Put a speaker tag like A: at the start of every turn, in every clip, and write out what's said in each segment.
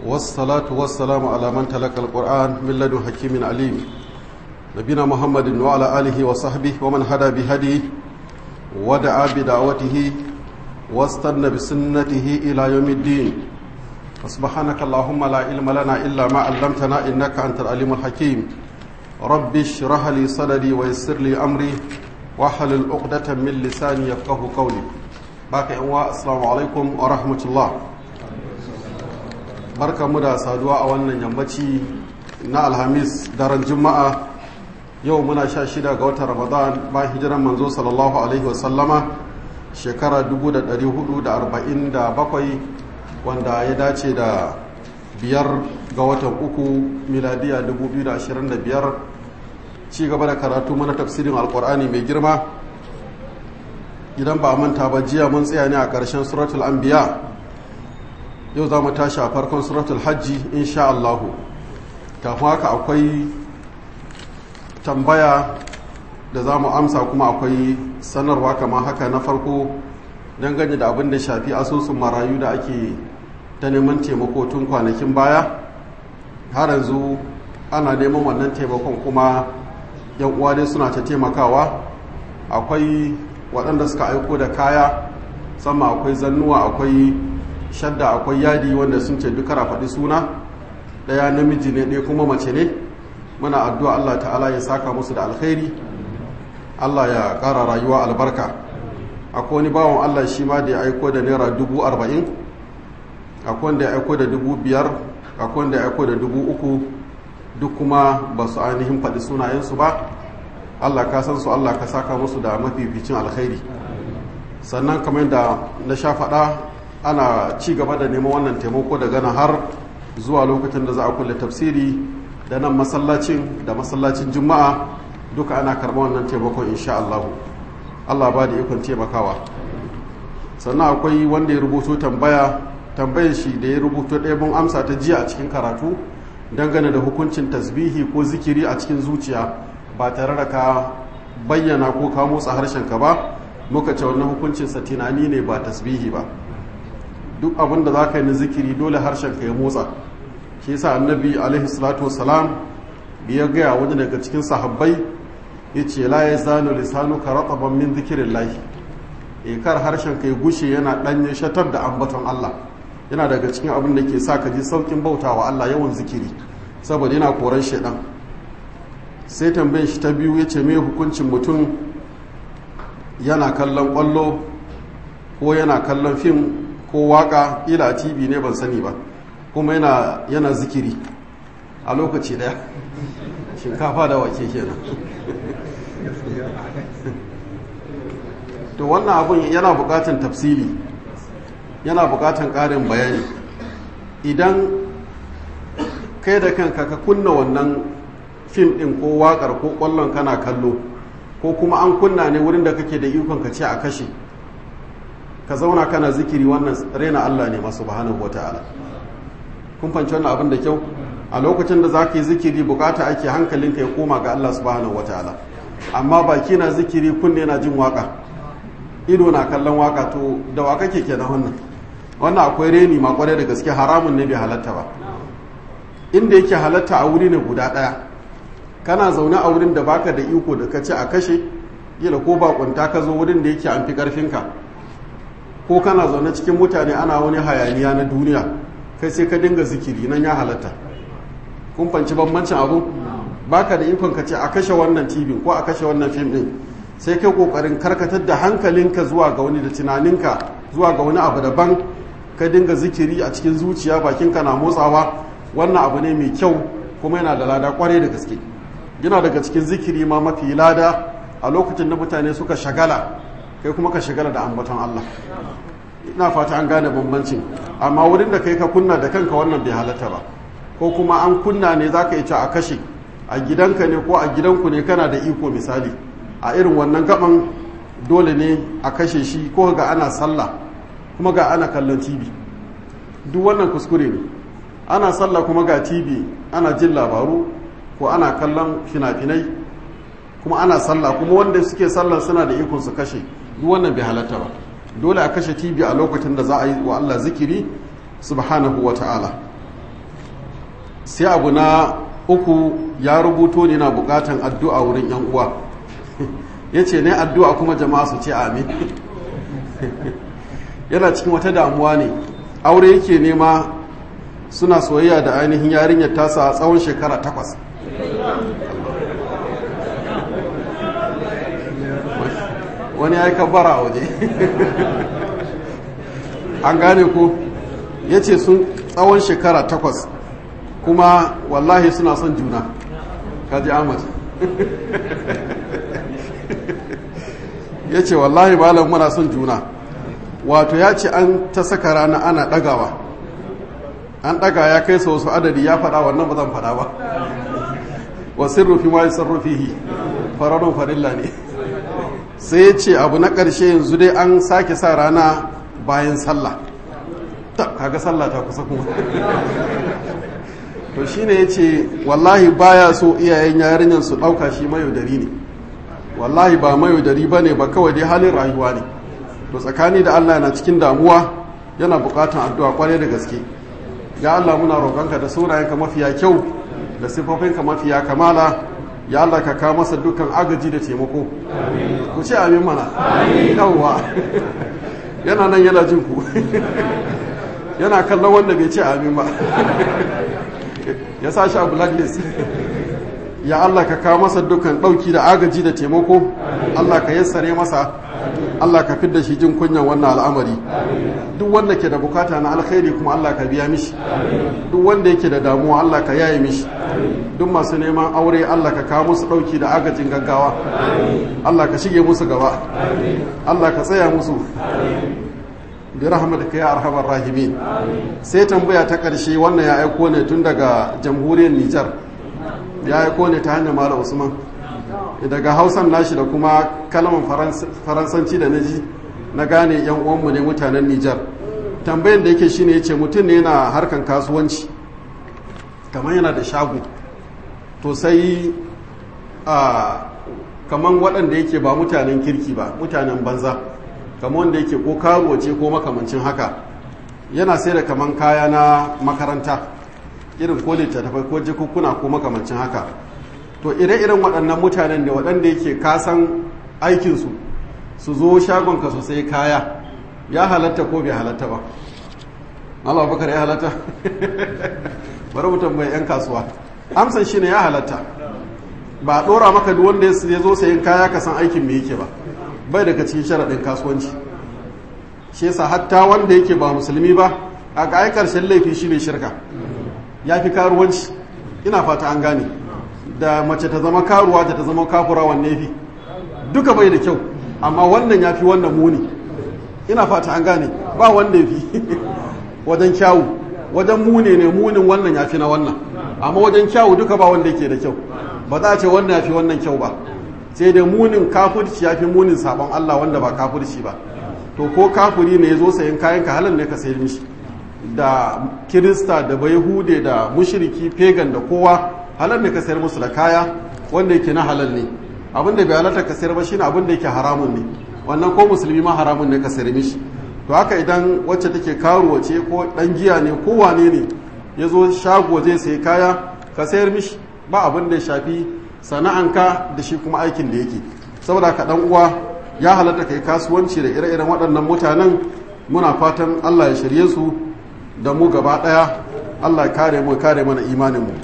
A: والصلاة والسلام على من تلقى القرآن من لدن حكيم عليم نبينا محمد وعلى آله وصحبه ومن هدى بهديه ودعا بدعوته واستنى بسنته إلى يوم الدين سبحانك اللهم لا علم لنا إلا ما علمتنا إنك أنت العليم الحكيم رب اشرح لي صدري ويسر لي أمري واحلل عقدة من لساني يفقه قولي باقي أنواع السلام عليكم ورحمة الله barka mu da saduwa a wannan yammaci na alhamis daren juma'a yau muna sha shida ga watan ramadan bayan hijiran manzo sallallahu alaihi wasallama shekara 447 wanda ya dace da biyar ga watan uku miladiya 2025 ci gaba da karatu mana tafsirin alkur'ani mai girma idan ba manta ba jiya mun tsaya ne a ƙarshen suratul anbiya yau za mu tashi a farkon suratul hajji insha Allahu kafin haka akwai tambaya da za mu amsa kuma akwai sanarwa kamar haka na farko dangane da abin da shafi asusun marayu da ake ta neman taimako tun kwanakin baya har yanzu ana neman wannan taimakon kuma yan uwa dai suna ta taimakawa akwai waɗanda suka aiko da kaya sama akwai zannuwa akwai shadda akwai yadi wanda sun ce duka faɗi suna ɗaya namiji ne ɗaya kuma mace ne muna addu'a Allah ta'ala ya saka musu da alkhairi Allah ya ƙara rayuwa albarka akwai wani bawan Allah shi ma da ya aiko da naira dubu arba'in akwai wanda ya aiko da dubu biyar akwai wanda ya aiko da dubu uku duk kuma ba su ainihin faɗi sunayensu ba Allah ka san su Allah ka saka musu da mafificin alkhairi sannan kamar da na sha faɗa ana ci gaba da neman wannan taimako daga nan har zuwa lokacin da za a kulle tafsiri da nan masallacin da masallacin juma'a duka ana karɓar wannan taimakon insha Allah Allah ba da ikon taimakawa sannan akwai wanda ya rubuto tambaya tambayar shi da ya rubuto ɗaya mun amsa ta jiya a cikin karatu dangane da hukuncin tasbihi ko zikiri a cikin zuciya ba tare da ka bayyana ko ka motsa harshenka ba muka ce wannan hukuncinsa tunani ne ba tasbihi ba duk abin da za ka yi na zikiri dole harshenka ya motsa shi yasa annabi alaihi salatu wasalam ya gaya wani daga cikin sahabbai ya ce la ya zanu lisanu ka rataban min zikirin lahi e kar harshenka ya gushe yana ɗanye shatar da ambaton Allah yana daga cikin abin da ke sa ka ji saukin bautawa Allah yawan zikiri saboda yana koran shaidan sai tambayin shi ta biyu ya ce mai hukuncin mutum yana kallon kwallo ko yana kallon fim ko waka ila a tv ne ban sani ba kuma yana, yana zikiri a lokaci daya shinkafa da wake kenan to wannan abun yana bukatan tafsili yana bukatan karin bayani idan kai da kanka ka kunna wannan fim din ko wakar ko kwallon kana kallo ko kuma an kunna ne wurin da kake da ikon ka ce a kashe ka zauna kana zikiri wannan raina Allah ne masu subhanahu wata'ala kun fanci wannan abin da kyau a lokacin da za ka yi zikiri bukata ake hankalinka ya koma ga Allah subhanahu wata'ala amma baki na zikiri kunne na jin waka ido na kallon waka to da waka ke kenan wannan wannan akwai reni ma kwarai da gaske haramun ne bai halatta ba inda yake halatta a wuri ne guda daya kana zaune a wurin da baka da iko da ka ce a kashe kila ko bakunta ka zo wurin da yake an fi karfinka ko kana zaune cikin mutane ana wani hayaniya na duniya kai sai ka dinga zikiri nan ya halatta kun fanci bambancin abu baka da ikon ka ce a kashe wannan tv ko a kashe wannan fim din sai kai kokarin karkatar da hankalinka zuwa ga wani da tunaninka zuwa ga wani abu daban ka dinga zikiri a cikin zuciya bakinka na motsawa wannan abu ne mai kyau kuma yana da lada kwarai da gaske yana daga cikin zikiri ma mafi lada a lokacin da mutane suka shagala kai kuma ka shagala da ambaton Allah ina fata an gane bambancin amma wurin da kai ka kunna da kanka wannan bai halatta ba ko kuma an kunna ne za ka yi a kashe a gidanka ne ko a gidanku ne kana da iko misali a irin wannan gaban dole ne a kashe shi ko ga ana sallah kuma ga ana kallon tv duk wannan kuskure ne ana sallah kuma ga tv ana jin labaru ko ana kallon fina-finai kuma ana sallah kuma wanda suke sallah suna da ikon su kashe duk wannan bai halatta ba dole a kashe tv a lokacin da za a yi wa Allah zikiri subhanahu wa ta'ala sai abu na uku ya rubuto ne na bukatan addu'a wurin yan uwa ya ce ne addu'a kuma jama'a su ce amin yana cikin wata damuwa ne aure yake nema suna soyayya da ainihin yarinyar tasa a tsawon shekara takwas wani ya yi kabbara a waje an gane ko ya ce sun tsawon shekara takwas kuma wallahi suna son juna kaji ahmad ya ce wallahi malam muna son juna wato ya ce an ta saka rana ana ɗagawa an ɗaga ya kai sa wasu adadi ya faɗa wannan ba zan faɗa ba wasu rufi ma yi sarrufihi fararun farilla ne sai ya ce abu na ƙarshe yanzu dai an sake sa rana bayan sallah ta kaga sallah ta kusa kuma to shine ya ce wallahi baya so iyayen yarinyar su ɗauka shi mayaudari ne wallahi ba mayaudari ba ne ba kawai dai halin rayuwa ne to tsakani da allah na cikin damuwa yana buƙatan addu'a kwarai da gaske ya allah muna roƙonka da sunayenka mafiya kyau da siffofinka mafiya kamala ya allah ka kawo masa dukkan agaji da taimako ku ce amin mana yawwa yana nan yana jin ku yana kallon wanda bai ce amin ba ya sa shi a blacklist ya Allah ka kawo masa dukkan ɗauki da agaji da taimako Allah ka yassare masa Allah ka fidda shi jin kunyan wannan al'amari duk wanda ke da bukata na alkhairi kuma Allah ka biya mishi duk wanda yake da damuwa Allah ka yaye mishi duk masu neman aure Allah ka kawo musu ɗauki da agajin gaggawa Allah ka shige musu gaba Allah ka tsaya musu bi rahmatika ya arhamar rahimin sai tambaya ta ƙarshe wannan ya aiko ne tun daga jamhuriyar Nijar ya aiko ne ta hanyar Malam Usman daga Hausan nashi da kuma kalmar Faransanci da naji na gane yan uwanmu ne mutanen Nijar tambayan da yake shine yace mutum ne yana harkan kasuwanci kamar yana da shago to sai a kaman waɗanda yake ba mutanen kirki ba mutanen banza kamar wanda yake ko karuwa ce ko makamancin haka yana sai da kaman kaya na makaranta irin ko littattafai ko jikukuna ko makamancin haka to ire-iren waɗannan mutanen da waɗanda yake kasan aikinsu su zo shagonka su sai kaya ya halatta ko bai halatta ba Allah bakar ya halatta bari mutum mai 'yan kasuwa amsan shi ne ya halatta ba a ɗora maka duk wanda ya zo sayin kaya ka san aikin me yake ba bai daga cikin sharaɗin kasuwanci shi yasa hatta wanda yake ba musulmi ba a ga ƙarshen laifi shi ne shirka ya fi karuwanci ina fata an gane da mace ta zama karuwa ta ta zama kafura wanne fi duka bai da kyau amma wannan ya fi wannan muni ina fata an gane ba wanda ya fi wajen kyawu wajen muni ne munin wannan ya fi na wannan amma wajen kyawu duka ba wanda yake da kyau ba za a ce wannan ya fi wannan kyau ba sai dai munin kafurci ya fi munin sabon Allah wanda ba kafurci ba to ko kafuri ne ya zo sayan kayan ka halin ne ka sayar mishi da kirista da bayhude da mushriki pagan da kowa halal ne ka sayar musu da kaya wanda yake na halal ne abin da bai halatta ka sayar ba shine abin da yake haramun ne wannan ko musulmi ma haramun ne ka sayar mishi to haka idan wacce take karuwa ce ko dan giya ne ko wane ne ya zo shago zai sayi kaya ka sayar mishi ba abin da ya shafi sana'anka da shi kuma aikin da yake saboda ka dan uwa ya halatta kai kasuwanci da ire-iren waɗannan mutanen muna fatan Allah ya shirye su da mu gaba ɗaya Allah ya kare mu kare mana imanin mu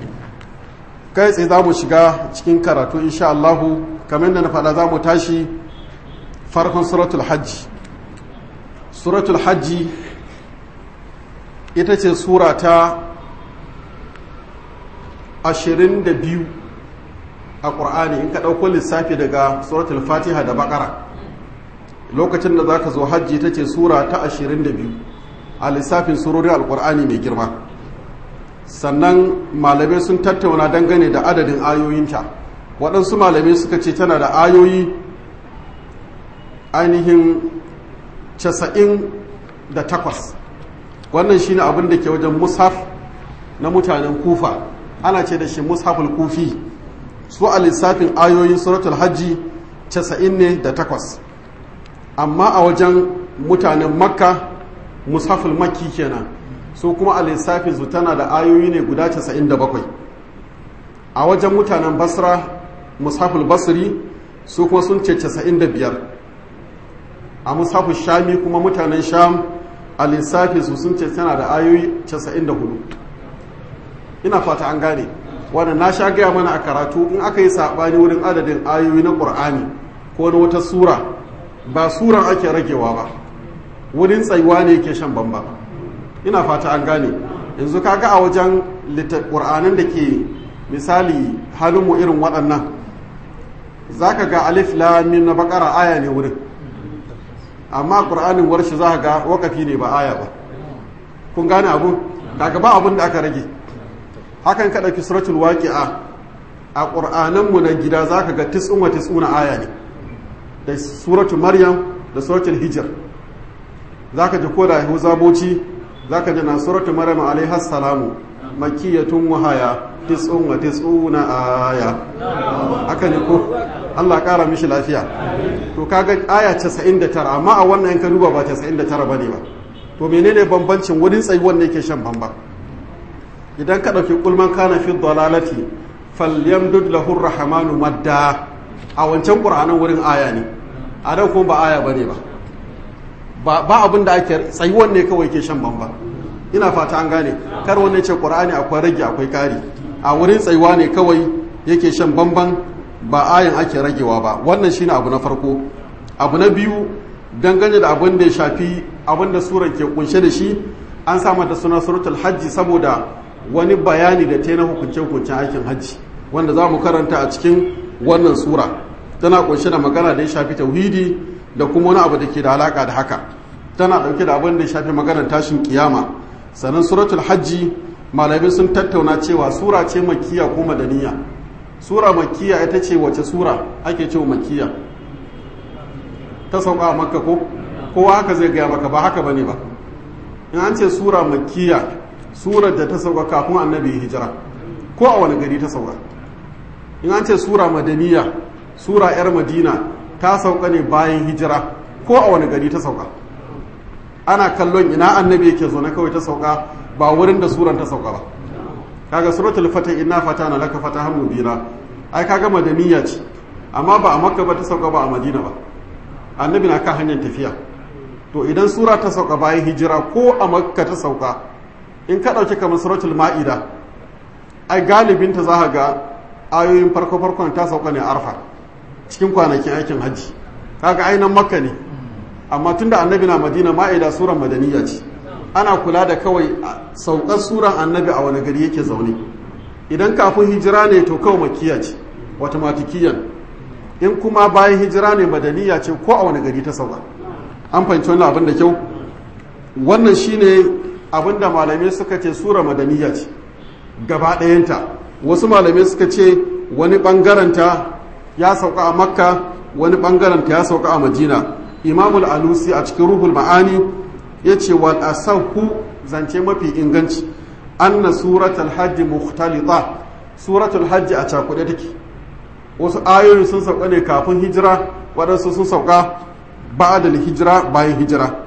A: kai tsaye za mu shiga cikin karatu insha Allahu kamar da na faɗa za mu tashi farkon suratul hajji suratul hajji ita ce sura ta 22 a ƙur'ani in ka ɗauko lissafi daga suratul fatiha da baƙara lokacin da za ka zo hajji ita ce sura ta 22 a lissafin surorin alƙur'ani mai girma sannan malamai sun tattauna dangane da adadin ayoyinta waɗansu malamai suka ce tana da ayoyi ainihin casa'in da takwas wannan shine abin da ke wajen mushaf na mutanen kufa ana ce da shi mushaful kufi su a lissafin ayoyin suratul hajji casa'in ne da takwas amma a wajen mutanen makka mushaful makki kenan su kuma a lissafinsu tana da ayoyi ne guda 97 a wajen mutanen basra mushaful basri su kuma sun ce 95 a mushaful shami kuma mutanen sham a lissafinsu sun ce tana da ayoyi 94 ina fata an gane wanda na sha gaya mana a karatu in aka yi saɓani wurin adadin ayoyi na ƙur'ani ko na wata sura ba suran ake ragewa ba wurin tsayuwa ne ke shan bamba ina fata an gane yanzu kaga a wajen ƙur'anin da ke misali halinmu irin waɗannan za ka ga alif lamin na bakara aya ne wurin amma ƙur'anin warshi za ka ga wakafi ne ba aya ba kun gane abu daga ba abin da aka rage hakan ka ɗauki suratul waƙi'a a ƙur'ananmu na gida za ka ga tis'un wa tis'una aya ne da suratul maryam da suratul hijir za ka ji ko da yahu zaboci za ka ji na suratul maryam alaihi salamu makiyatun wahaya tis'un wa tis'una aya haka ne ko Allah ƙara mishi lafiya to kaga aya 99 amma a wannan yanka duba ba 99 bane ba to menene bambancin wurin tsayuwan ne ke shan bamba idan ka ɗauki kulman kana fi dalalati falyamdud lahu rahmanu madda a wancan qur'anin wurin aya ne a dan kuma ba aya bane ba ba abin da ake tsayuwan ne kawai ke shan bamba ina fata an gane kar wannan ce qur'ani akwai rage akwai kari a wurin tsayuwa ne kawai yake shan bamban ba ayan ake ragewa ba wannan shine abu na farko abu na biyu dangane da abin da ya shafi abin da surar ke kunshe da shi an sama da suna suratul hajji saboda wani bayani da ta na hukunce-hukuncen aikin hajji wanda za mu karanta a cikin wannan sura tana kunshe da magana da ya shafi tauhidi da kuma wani abu da ke da alaka da haka tana dauke da abin da ya shafi maganar tashin kiyama sannan suratul hajji malamai sun tattauna cewa sura ce makiya ko madaniya sura makiya ita ce wace sura ake cewa makiya ta sauka a makka ko kowa haka zai gaya maka ba haka bane ba in an ce sura makiya surar da ta sauka kafin annabi hijira ko a wani gari ta sauka in an ce sura madaniya sura yar madina ta sauka ne bayan hijira ko a wani gari ta sauka ana kallon ina annabi yake zo na kawai ta sauka ba wurin da suran ta sauka ba kaga suratul fatah inna fatana laka fatahan mubina ai kaga madaniya ce amma ba a makka ba ta sauka ba a madina ba annabi na kan hanyar tafiya to idan sura ta sauka bayan hijira ko a makka ta sauka in ka ɗauki kamar suratul ma'ida ai galibin ta za ga ayoyin farko farkon ta sauka ne arfa cikin kwanakin aikin hajji kaga ainihin makka ne amma tunda annabi na madina ma'ida suran madaniya ce ana kula da kawai saukar suran annabi a wani gari yake zaune idan kafin hijira ne to kawai makiya ce matikiyyan in kuma bayan hijira ne madaniya ce ko a wani gari ta sauka an fahimci wannan abin da kyau wannan shine abin da malamai suka ce sura madaniya ce gaba ɗayanta wasu malamai suka ce wani ɓangaranta ya sauka a makka wani ɓangaranta ya sauka a madina imamul alusi a cikin ruhul ma'ani ya ce wal asahu zance mafi inganci anna suratul hajji mukhtalita suratul hajji a cakuɗe take wasu ayoyi sun sauka ne kafin hijira waɗansu sun sauka ba'adal hijira bayan hijira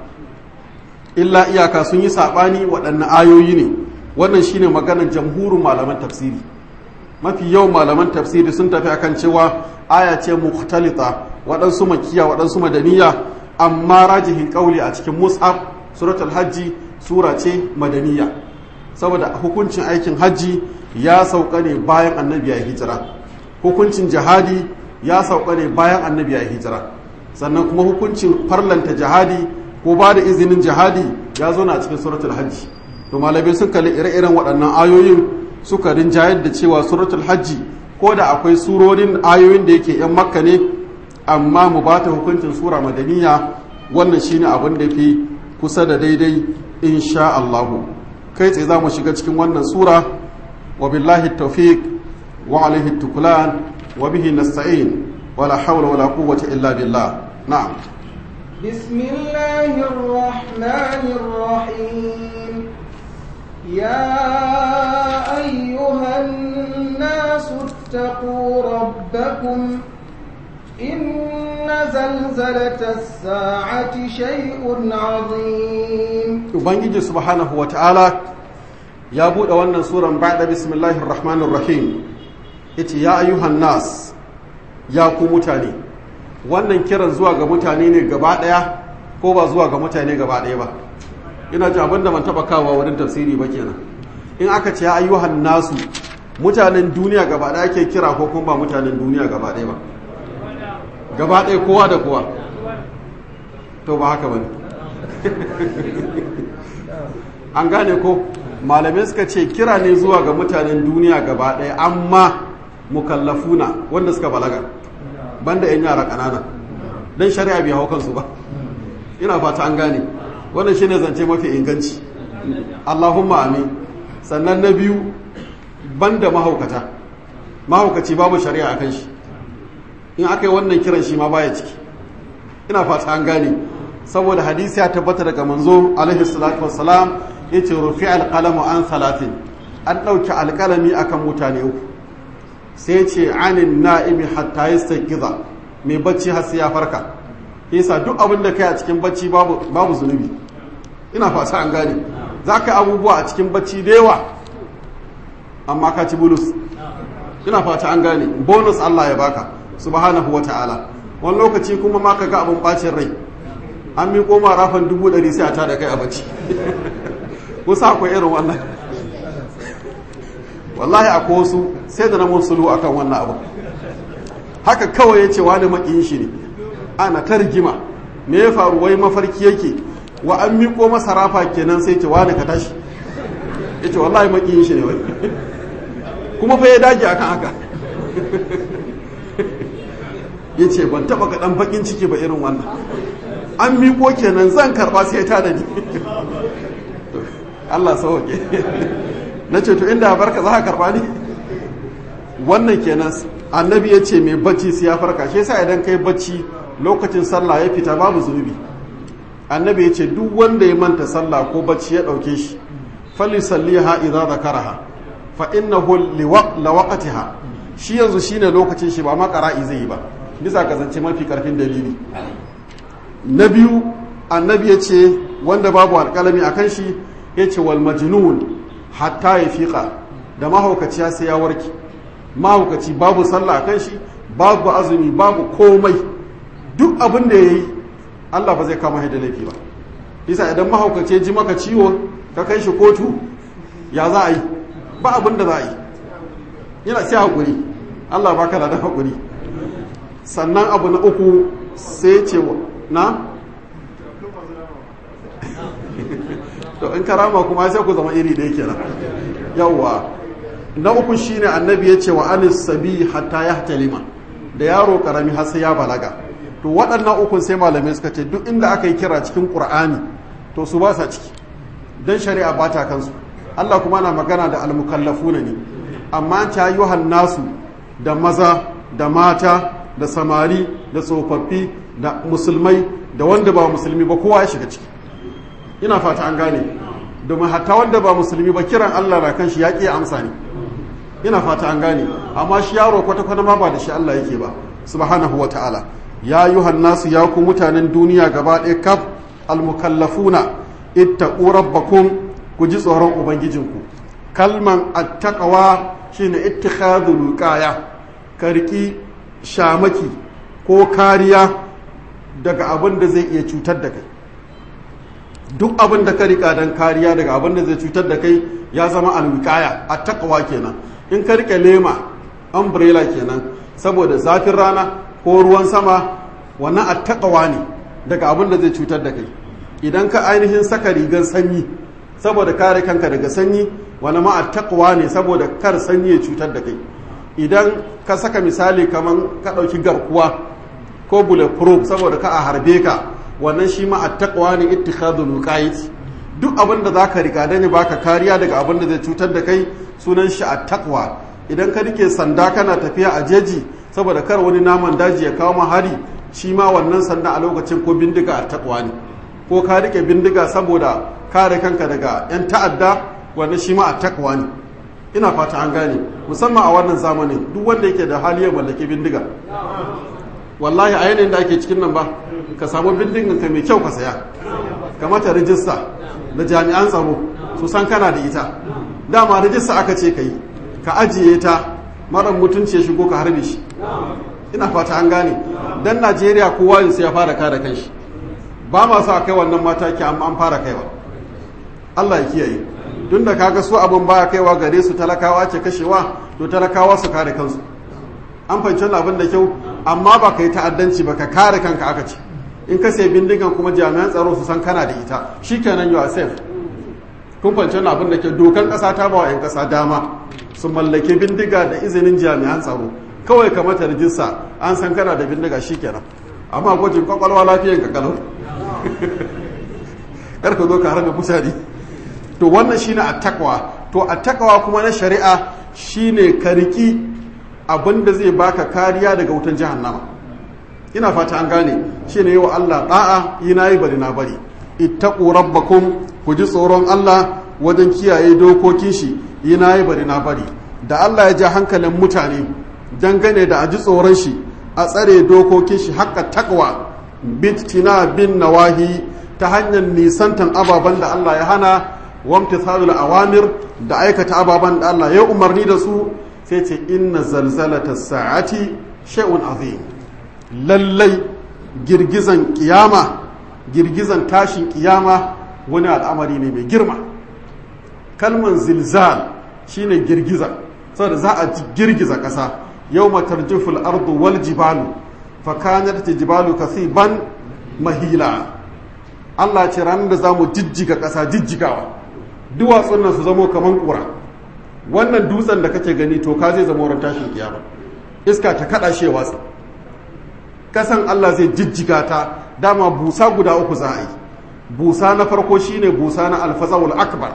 A: illa iyaka sun yi saɓani waɗanne ayoyi ne wannan shine maganar jamhurin malaman tafsiri mafi yawan malaman tafsiri sun tafi akan cewa aya ce mukhtalita waɗansu makiya waɗansu madaniya amma rajihin ƙauli a cikin mus'ab suratul hajji sura ce madaniya saboda hukuncin aikin hajji ya sauka ne bayan annabi ya hijira hukuncin jihadi ya sauka ne bayan annabi ya hijira sannan kuma hukuncin farlanta jihadi ko ba da izinin jihadi ya zo na cikin suratul hajji to malamai sun kalli ire-iren waɗannan ayoyin suka rinjayar da cewa suratul hajji ko da akwai surorin ayoyin da yake yan makka ne amma mu ba ta hukuncin sura madaniya wannan shine abin da fi kusa da daidai insha Allahu kai tsaye za mu shiga cikin wannan sura wa billahi tawfiq wa alaihi tukulan wa bihi nasta'in wala hawla wala quwwata illa billah na'am
B: بسم الله الرحمن الرحيم يا أيها الناس اتقوا ربكم إن زلزلة الساعة شيء عظيم
A: ubangiji subhanahu ta'ala ya buɗe wannan suran ba'da bismillahir rahmanir rahim yace ya ayyuhan nas ya ku mutane wannan kiran zuwa ga mutane ne gaba ɗaya ko ba zuwa ga mutane gaba ɗaya ba ina ji abin da ban taɓa kawo wurin tafsiri ba kenan in aka ce ya ayyuhan nasu mutanen duniya gaba ɗaya ke kira ko kuma ba mutanen duniya gaba ɗaya ba gaba ɗaya kowa da kowa to ba haka bane an gane ko malamai suka ce kira ne zuwa ga mutanen duniya gaba ɗaya amma mukallafuna wanda suka balaga banda 'yan yara ƙanana don shari'a bai hau kansu ba ina fata an gane wannan shine zance mafi inganci allahumma amin sannan na biyu banda mahaukata mahaukaci babu shari'a a kan shi in aka yi wannan kiran shi ma baya ciki ina fata an gane saboda hadisi ya tabbata daga manzo alaihi salatu wassalam ya ce rufi alƙalamu an salatin an ɗauki alƙalami akan mutane uku sai ce anin na'imi hatta yi giza mai bacci har sai ya farka yasa duk abin da kai a cikin bacci babu zunubi ina fata an gane za ka abubuwa a cikin bacci da yawa amma ka ci bulus ina fata an gane bonus Allah ya baka subhanahu wa ta'ala wani lokaci kuma ma ka ga abin bacin rai an miƙo ma rafan dubu ɗari sai a tada kai a bacci kusa akwai irin wannan wallahi akwai wasu sai da na musulu akan wannan abu haka kawai ya ce wani maƙiyin shi ne ana ta rigima me ya faru wai mafarki yake wa an miƙo masa rafa kenan sai ce wani ka tashi ya ce wallahi maƙiyin shi ne wai kuma fa ya dage akan haka ya ce ban taɓa ga ɗan baƙin ciki ba irin wannan an miƙo kenan zan karɓa sai ta da ni Allah sauke na ce to inda barka za ka karɓa ni wannan kenan annabi ya ce mai bacci sai ya farka shi yasa idan kai bacci lokacin sallah ya fita babu zunubi annabi ya ce duk wanda ya manta sallah ko bacci ya ɗauke shi fali salliha idza zakaraha fa innahu liwaqtiha shi yanzu shine lokacin shi ba ma qara'i zai yi ba bisa ga zance mafi karfin dalili na biyu annabi ya ce wanda babu alƙalami a kan shi ya ce wal majnun hatta ya fiƙa da mahaukaci sai ya warke mahaukaci babu sallah a kan shi babu azumi babu komai duk abin da ya yi allah ba zai kama da laifi ba isa idan mahaukaci ya ji maka ciwo ka kai shi kotu ya za a yi ba abin da za a yi yana sai haƙuri allah ba ka da haƙuri sannan abu na uku sai ce na to in karama kuma sai ku zama iri ɗaya kenan yawwa na uku shine annabi ya ce wa anis sabi hatta ya talima da yaro karami har sai ya balaga to waɗannan ukun sai malamai suka ce duk inda aka yi kira cikin qur'ani to su ba sa ciki dan shari'a ba ta kansu Allah kuma na magana da almukallafuna ne amma ta yuhan nasu da maza da mata da samari da tsofaffi da musulmai da wanda ba musulmi ba kowa ya shiga ciki ina fata an gane domin hatta wanda ba musulmi ba kiran Allah na kan shi ya ƙi amsa ne ina fata an gane amma shi yaro kwata-kwata ma ba da shi Allah yake ba subhanahu wa ta'ala ya yi nasu ya ku mutanen duniya gaba ɗaya kaf almukallafuna ittaqu rabbakum ku ji tsoron ubangijinku kalman attaqwa shine ittikhadul qaya ka riki shamaki ko kariya daga abin da zai iya cutar da kai duk abin da ka rika don kariya daga abin da zai cutar da kai ya zama alwikaya a takawa kenan in ka rike lema umbrella kenan saboda zafin rana ko ruwan sama wannan a takawa ne daga abin da zai cutar da kai idan ka ainihin saka rigar sanyi saboda kare kanka daga sanyi wani ma a takawa ne saboda kar sanyi ya cutar da kai idan ka saka misali kamar ka ɗauki garkuwa ko bulletproof saboda ka a harbe ka wannan shi ma attaqwa ne ittikhadul wiqayati duk abin da zaka riga da ne baka kariya daga abin da zai cutar da kai sunan shi attaqwa idan ka rike sanda kana tafiya a jeji saboda kar wani naman daji ya kawo hari shi ma wannan sanda a lokacin ko bindiga attaqwa ne ko ka rike bindiga saboda kare kanka daga yan ta'adda wannan shi ma attaqwa ne ina fata an gane musamman a wannan zamanin duk wanda yake da hali ya mallaki bindiga wallahi a yanayin da ake cikin nan ba ka samu bindigan ka mai kyau ka saya ka mata rijista da jami'an tsaro su san kana da ita dama rijista aka ce ka yi ka ajiye ta mara mutunci ya shigo ka harbe shi ina fata an gane dan najeriya kowa yin sai ya fara kare kanshi ba ma sa kai wannan mataki amma an fara kaiwa allah ya kiyaye tun da kaga su abin baya kaiwa gare su talakawa ce kashewa to talakawa su kare kansu an fahimci abin da kyau amma ba ka yi ta'addanci ba ka kare kanka aka ce in ka sai bindigan kuma jami'an tsaro su san kana da ita shikenan you are safe kun fahimci abin da ke dokan kasa ta ba wa 'yan kasa dama su mallake bindiga da izinin jami'an tsaro kawai ka mata rijista an san kana da bindiga shikenan amma gwajin kwakwalwa lafiyan ka kalau kar ka zo ka harbe mutane to wannan shine attaqwa to attaqwa kuma na shari'a shine ka riki abinda zai baka kariya daga wutan jahannama ina fata an gane shine yawa Allah da'a yi nayi bari na bari ittaqu rabbakum ku ji tsoron Allah wajen kiyaye dokokin shi yi nayi bari na bari da Allah ya ja hankalin mutane dangane da a ji tsoron shi a tsare dokokin shi haƙƙa takwa bitina bin nawahi ta hanyar nisantan ababen da Allah ya hana wamtithalul awamir da aikata ababen da Allah ya umarni da su sai ce inna zalzalata sa'ati shay'un azim lallai girgizan kiyama girgizan tashin kiyama wani al'amari ne mai girma kalman zilzal shine girgiza saboda za a girgiza ƙasa yau matarjiful ardu wal jibalu fakanar ta jibalu kasiban mahila Allah ce ranar da za mu jijjiga ƙasa jijjigawa duwatsun nan su zamo kamar ƙura wannan dutsen da kake gani to ka zai zama wurin tashin kiyama iska ta kaɗa shi watsa ƙasan Allah zai jijjiga ta dama busa guda uku za a yi busa na farko shine busa na alfazawul akbar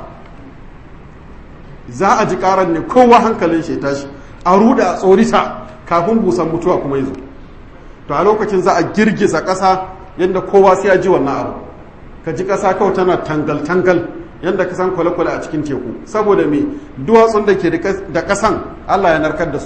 A: za a ji ƙarar ne kowa hankalin shi tashi a ruda a tsorita kafin busan mutuwa kuma yi zo to a lokacin za a girgiza ƙasa yadda kowa sai ya ji wannan abu ka ji ƙasa kawai tana tangal-tangal yadda ka san kwale-kwale a cikin teku saboda me duwatsun da ke da ƙasan allah ya narkar da su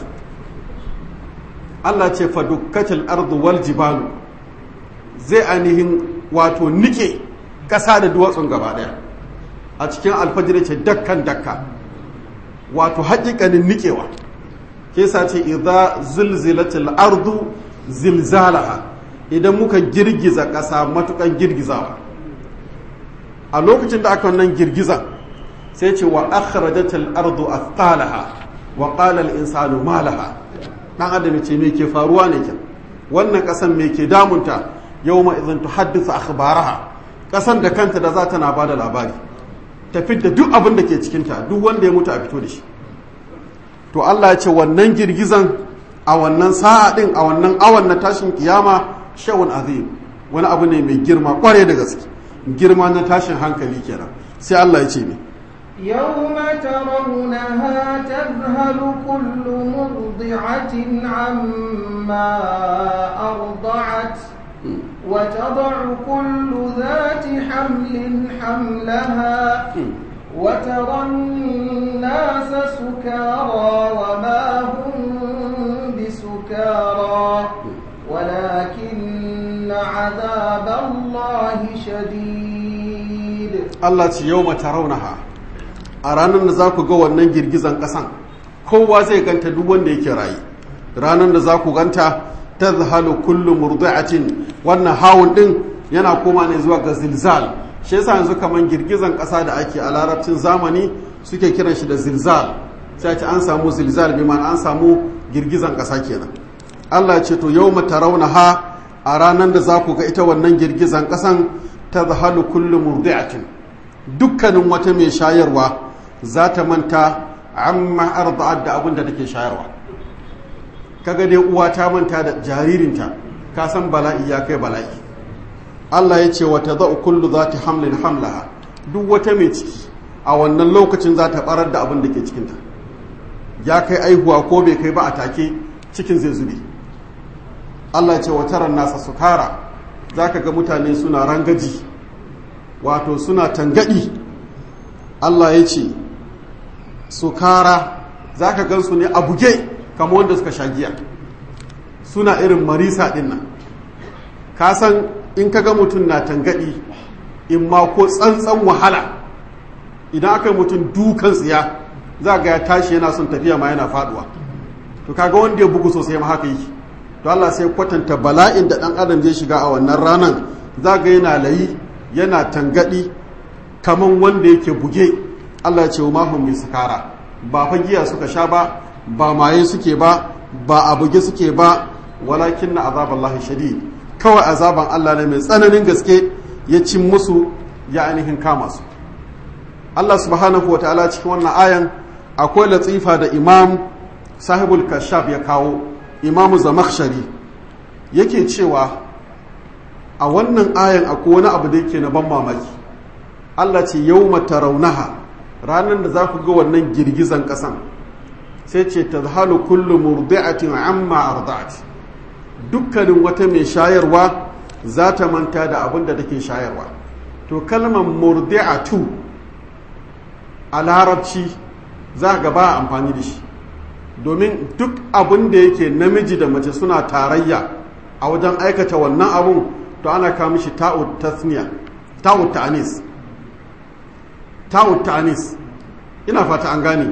A: allah ce fa dukkatil ardu wal jibalu zai ainihin wato nike ƙasa da duwatsun gaba ɗaya a cikin alfajir ce dakkan dakka wato haƙiƙanin nikewa ke sa ce idza zilzilatil ardu zilzalaha idan muka girgiza ƙasa matukan girgizawa a lokacin da aka wannan girgiza sai ce wa akhrajatil ardu athqalaha wa qala al insanu ma laha dan adam ce me ke faruwa ne ke wannan ƙasan me ke damunta yawma idan tuhaddithu akhbaraha ƙasan da kanta da za ta na bada labari tafi da duk abin da ke cikinta duk wanda ya mutu a fito da shi to Allah ya ce wannan girgizan a wannan sa'a din a wannan awan na tashin kiyama shawun azim wani abu ne mai girma kware da gaske girma na tashin hankali kenan sai Allah ya ce ne
B: يوم ترونها تذهل كل مرضعة عما أرضعت وتضع كل ذات حمل حملها وترى الناس سكارى وما هم بسكارى ولكن عذاب الله شديد
A: Allah ce yau mata raunaha a ranar da za ku ga wannan girgizan ƙasan kowa zai ganta duk wanda yake rayu ranar da za ku ganta ta zahalu kullu murdi'atin wannan hawun din yana koma ne zuwa ga zilzal shi yasa yanzu kaman girgizan ƙasa da ake a larabcin zamani suke kiran shi da zilzal sai ce an samu zilzal bi ma'ana an samu girgizan ƙasa kenan Allah ce to yau mata raunaha a ranar da za ku ga ita wannan girgizan ƙasan ta zahalu kullu murdi'atin dukkanin wata mai shayarwa za ta manta amma arda'at da abin da take shayarwa kaga dai uwa ta manta da jaririnta ka san bala'i ya kai bala'i Allah ya ce wa tadau kullu zati hamlin hamlaha duk wata mai ciki a wannan lokacin za ta barar da abin da ke cikinta ya kai aihuwa ko bai kai ba a take cikin zai zube Allah ya ce wa taran nasa sukara zaka ga mutane suna rangaji wato suna tangadi Allah ya ce sukara za ka gansu ne a buge kama wanda suka sha giya suna irin marisa ɗin nan ka san in ka ga mutum na tangadi in ma ko tsantsan wahala idan aka yi mutum dukan tsiya za ga ya tashi yana son tafiya ma yana faduwa to kaga wanda ya bugu sosai ma haka yake to Allah sai kwatanta bala'in da dan adam zai shiga a wannan ranan za ga yana layi yana tangadi kaman wanda yake buge Allah ya ce wa mahum bi sukara ba fa giya suka sha ba ba maye suke ba ba a buge suke ba walakin na azaballahi shadid kawai azaban Allah ne mai tsananin gaske ya cin musu ya ainihin kama su Allah subhanahu wa ta'ala cikin wannan ayan akwai latifa da imam sahibul kashaf ya kawo imamu zamakshari yake cewa a wannan ayan akwai wani abu da yake na ban mamaki Allah ce yau raunaha ranar da za ku ga wannan girgizan ƙasan sai ce ta zahalu kullu murdi'atin amma arda'at dukkanin wata mai shayarwa za ta manta da abin da take shayarwa to kalmar murdi'atu a larabci za ga ba amfani da shi domin duk abin da yake namiji da mace suna tarayya a wajen aikata wannan abun to ana kawo mishi ta'ud tasniya ta'ud ta'anis ta'ud ta'anis ina fata an gane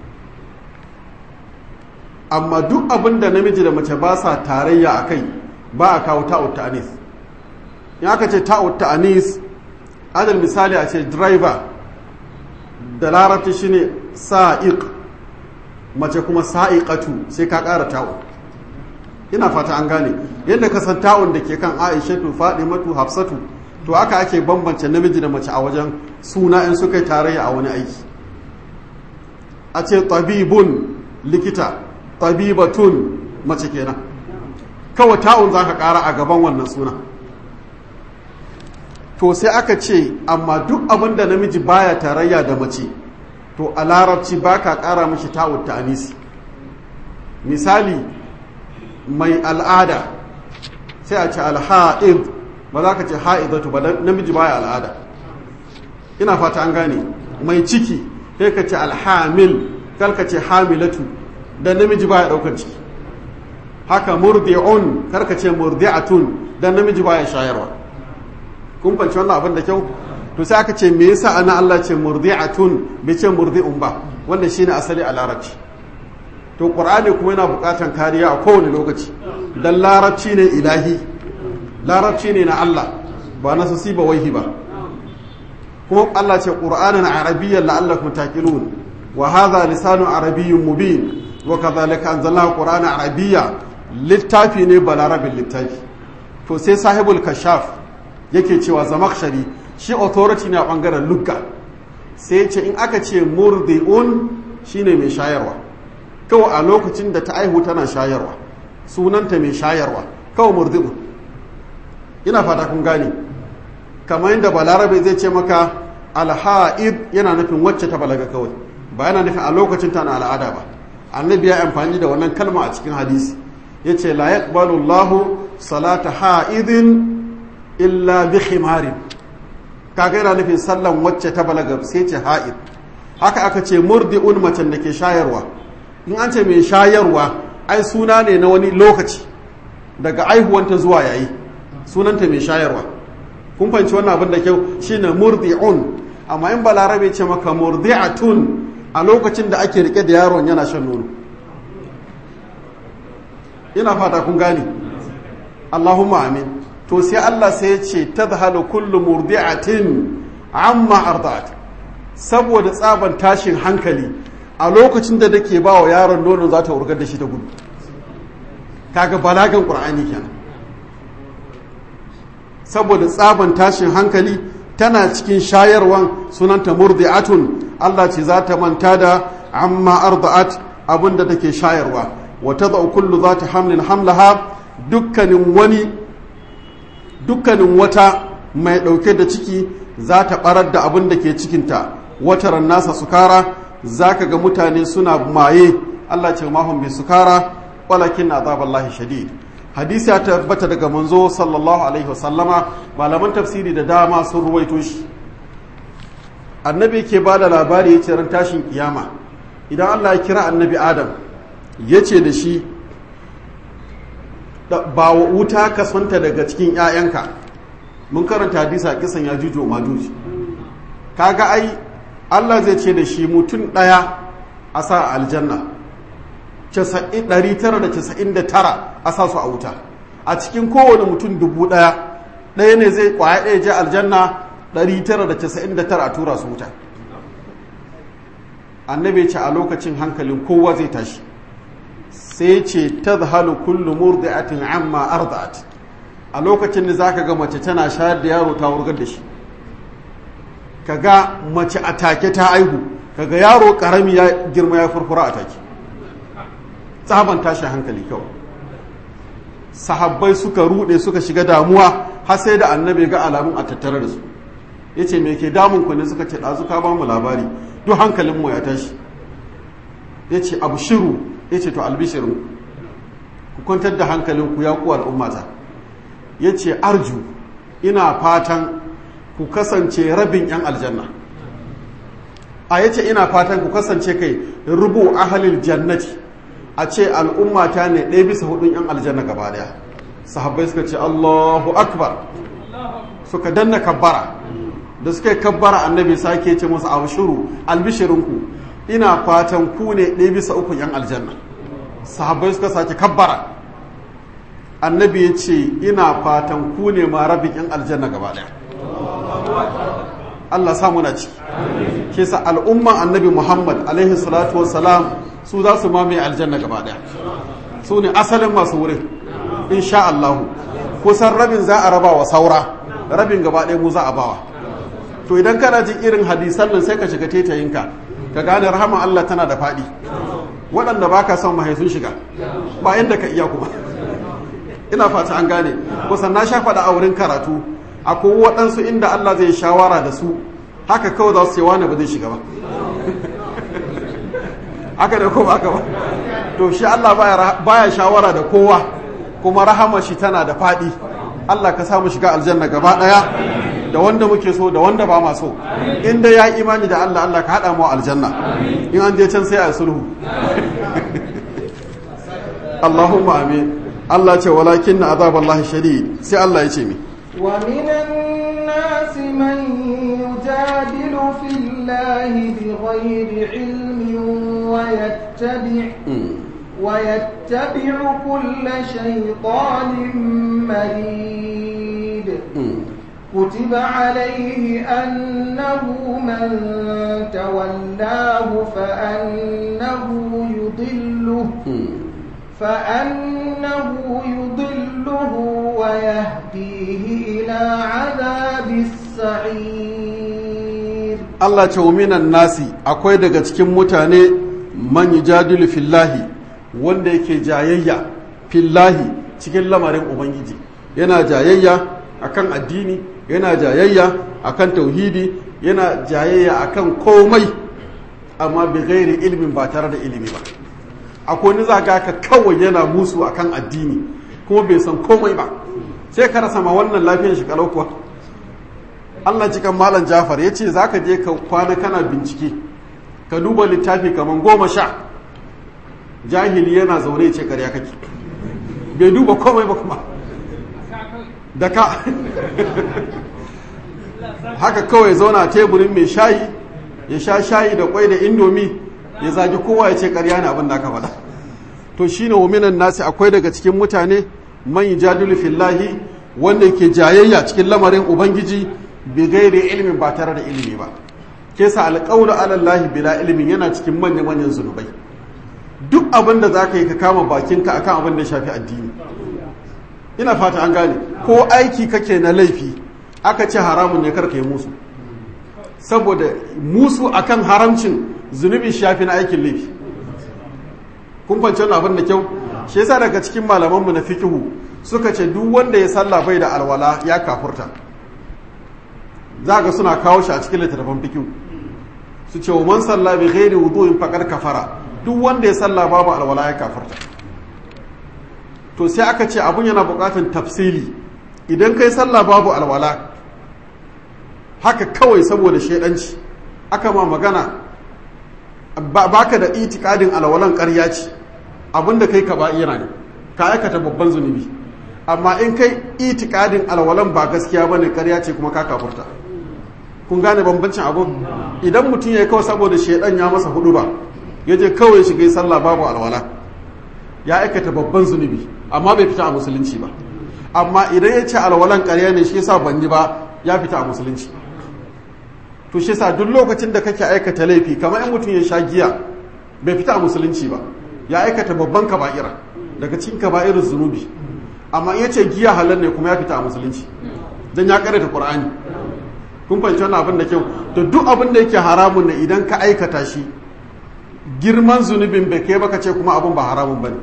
A: amma duk abin da namiji da mace ba sa tarayya a kai ba a kawo ta'ud ta'anis in aka ce ta'ud ta'anis adal misali a ce driver da larabci shine sa'iq mace kuma sa'iqatu sai ka ƙara ta'u ina fata an gane yadda ka san ta'un da ke kan aishatu fadimatu hafsatu to aka ake bambance namiji da mace a wajen suna in suka yi tarayya a wani aiki a ce tabibun likita tabibatun mace kenan kawai ta'un za ka ƙara a gaban wannan suna to sai aka ce amma duk abin da namiji baya tarayya da mace to a larabci ba ka ƙara mashi ta'ud ta'anisi misali mai al'ada sai a ce alha'id ba za ka ce ha'idatu ba namiji baya al'ada ina fata an gane mai ciki sai ka ce alhamil kal ka ce hamilatu dan namiji baya ɗaukar ciki haka murdi'un kar ka ce murdi'atun dan namiji baya shayarwa kun fanci wannan abin da kyau to sai aka ce me yasa ana Allah ce murdi'atun bai ce murdi'un ba wanda shine asali a larabci to qur'ani kuma yana bukatan kariya a kowane lokaci dan larabci ne ilahi larabci ne na Allah ba na sasi ba waihi ba kuma Allah ce qur'anan arabiyyan la'allakum taqilun wa hadha lisanu arabiyyun mubin wa kadhalika anzalnahu qur'anan arabiyya littafi ne balarabin littafi to sai sahibul kashaf yake cewa zamakshari shi authority ne a bangaren lugga sai ce in aka ce murdi'un shine mai shayarwa kawai a lokacin da ta aihu tana shayarwa sunanta mai shayarwa kawai murdi'un ina fata kun gane kamar yadda balarabe zai ce maka alha'id yana nufin wacce ta balaga kawai ba yana nufin a lokacin ta na al'ada ba annabi ya amfani da wannan kalma a cikin hadisi yace la yaqbalu Allahu salata ha'idin illa bi khimarin kaga yana nufin sallan wacce ta balaga sai ce ha'id haka aka ce murdi'un macen da ke shayarwa in an ce mai shayarwa ai suna ne na wani lokaci daga aihuwanta zuwa yayi sunanta mai shayarwa kun fahimci wannan abin da kyau shine murdi'un amma in balarabe ce maka murdi'atun a lokacin da ake rike da yaron yana shan nono ina fata kun gane Allahumma amin to sai Allah sai ya ce tadhalu kullu murdi'atin amma arda'at saboda tsaban tashin hankali a lokacin da take ba wa yaron nono za ta wurgar da shi ta gudu kaga balagan qur'ani kenan saboda tsaban tashin hankali tana cikin shayarwan sunanta murdi'atun Allah ce za ta manta da amma arda'at abinda take shayarwa wa tad'u kullu zati hamlin hamlaha dukkanin wani dukkanin wata mai ɗauke da ciki za ta ɓarar da abin da ke cikinta wataran nasa sukara za ka ga mutane suna maye Allah ce mahun bi sukara walakin na azaballahi shadid hadisi ya tabbata daga manzo sallallahu alaihi wasallama malaman tafsiri da dama sun ruwaito shi annabi ke ba da labari ya ce ran tashin kiyama idan Allah ya kira annabi adam ya ce da shi ba wuta ka sonta daga cikin 'ya'yanka mun karanta hadisa kisan ya jujo majuji kaga ai Allah zai ce da shi mutum ɗaya a sa aljanna 999 a sa su a wuta a cikin kowane mutum dubu ɗaya ɗaya ne zai kwaya ɗaya je aljanna 999 a tura su wuta annabi ce a lokacin hankalin kowa zai tashi sai ce ta zahalu kullu murdi'atin amma arda'at a lokacin da zaka ga mace tana shayar da yaro ta wurgar da shi kaga mace a take ta aihu kaga yaro karami ya girma ya furfura a take tsaban tashi hankali kawai sahabbai suka rude suka shiga damuwa har sai da annabi ga alamun a tattare da su yace me ke damun ku ne suka ce dazu ka ba mu labari duk hankalin mu ya tashi yace abu shiru yace to albishirin ku kwantar da hankalin ku ya ku al'ummata yace arju ina fatan ku kasance rabin yan aljanna a yace ina fatan ku kasance kai rubu ahalil jannati a ce al'ummata ne ɗaya bisa hudun yan aljanna gaba daya sahabbai suka ce Allahu akbar suka danna kabbara da suka yi kabbara annabi sake ce musu abshuru albishirinku ina fatan ku ne ɗaya bisa uku yan aljanna sahabbai suka sake kabbara annabi ya ce ina fatan ku ne ma rabin yan aljanna gaba daya Allah sa muna ciki ke sa al'umman annabi Muhammad alaihi salatu wassalam su za su mamaye aljanna gaba daya su ne asalin masu wurin insha Allah kusan rabin za a raba wa saura rabin gaba ɗaya mu za a bawa to idan kana jin irin hadisan nan sai ka shiga tetayinka ka gane rahama Allah tana da faɗi waɗanda ba ka son mahai sun shiga ba inda ka iya kuma ina fata an gane kusan na sha faɗa a wurin karatu akwai waɗansu inda Allah zai shawara da su haka kawai za su ce wani ba zai shiga ba haka da ko ba ba to shi Allah baya shawara da kowa kuma rahama shi tana da faɗi Allah ka samu shiga aljanna gaba ɗaya da wanda muke so da wanda ba ma so inda ya imani da Allah Allah ka haɗa mu aljanna in an je can sai a sulhu Allahumma amin Allah ce walakin na azaballahi shadid sai Allah ya ce mi
B: ومن الناس من يجادل في الله بغير علم ويتبع ويتبع كل شيطان مريد كتب عليه أنه من تولاه فأنه يضله فأنه يضله ويهديه إلى عذاب السعير
A: الله تعومين الناس akwai daga cikin mutane man yujadilu fillahi wanda yake jayayya fillahi cikin lamarin ubangiji yana jayayya akan addini yana jayayya akan tauhidi yana jayayya akan komai amma bi gairi ilimin ba tare da ilimi ba akwai wani zaga ka kawai yana musu akan addini kuma bai san komai ba sai ka rasa ma wannan lafiyar shi kalau kuwa Allah cikin malam Jafar ya ce za ka je ka kwana kana bincike ka duba littafi kamar goma sha jahili yana zaune ce karya kake bai duba komai ba kuma da ka haka kawai zauna teburin mai shayi ya sha shayi da kwai da indomi ya zagi kowa ya ce karya ne abin da aka faɗa to shine waminan nasi akwai daga cikin mutane man yujadilu fillahi wanda yake jayayya cikin lamarin ubangiji bi gairi ilimin ba tare da ilimi ba ke sa alƙawlu alallahi bila ilimin yana cikin manya manyan zunubai duk abin da zaka yi ka kama bakinka akan abin da ya shafi addini ina fata an gane ko aiki kake na laifi aka ce haramun ne karka yi musu saboda musu akan haramcin zunubi shafi na aikin laifi kun fahimci wannan abin da kyau shi yasa daga cikin malamanmu na fikihu suka ce duk wanda ya salla bai da alwala ya kafurta za ga suna kawo shi a cikin littattafan fikihu su ce wa man salla bi ghairi wudu'in faqad kafara duk wanda ya salla babu alwala ya kafurta to sai aka ce abun yana buƙatar tafsili idan kai sallah babu alwala haka kawai saboda shaidanci aka ma magana baka da itikadin alwalan ƙarya ce abinda kai ka ba'ira ne ka aikata babban zunubi amma in kai itikadin alwalan ba gaskiya bane ƙarya ce kuma ka kafurta kun gane bambancin abun idan mutum ya kawai saboda shaidan ya masa hudu ba ya je kawai shiga sallah babu alwala ya aikata babban zunubi amma bai fita a musulunci ba amma idan ya ce alwalan ƙarya ne shi yasa ban yi ba ya fita a musulunci to shi yasa duk lokacin da kake aikata laifi kamar in mutum ya sha giya bai fita a musulunci ba ya aikata babban kaba'ira daga cikin kaba'irin zunubi amma in ya ce giya halal ne kuma ya fita a musulunci dan ya karanta qur'ani kun fahimci wannan abin da kyau to duk abin da yake haramun ne idan ka aikata shi girman zunubin bai kai baka ce kuma abin ba haramun bane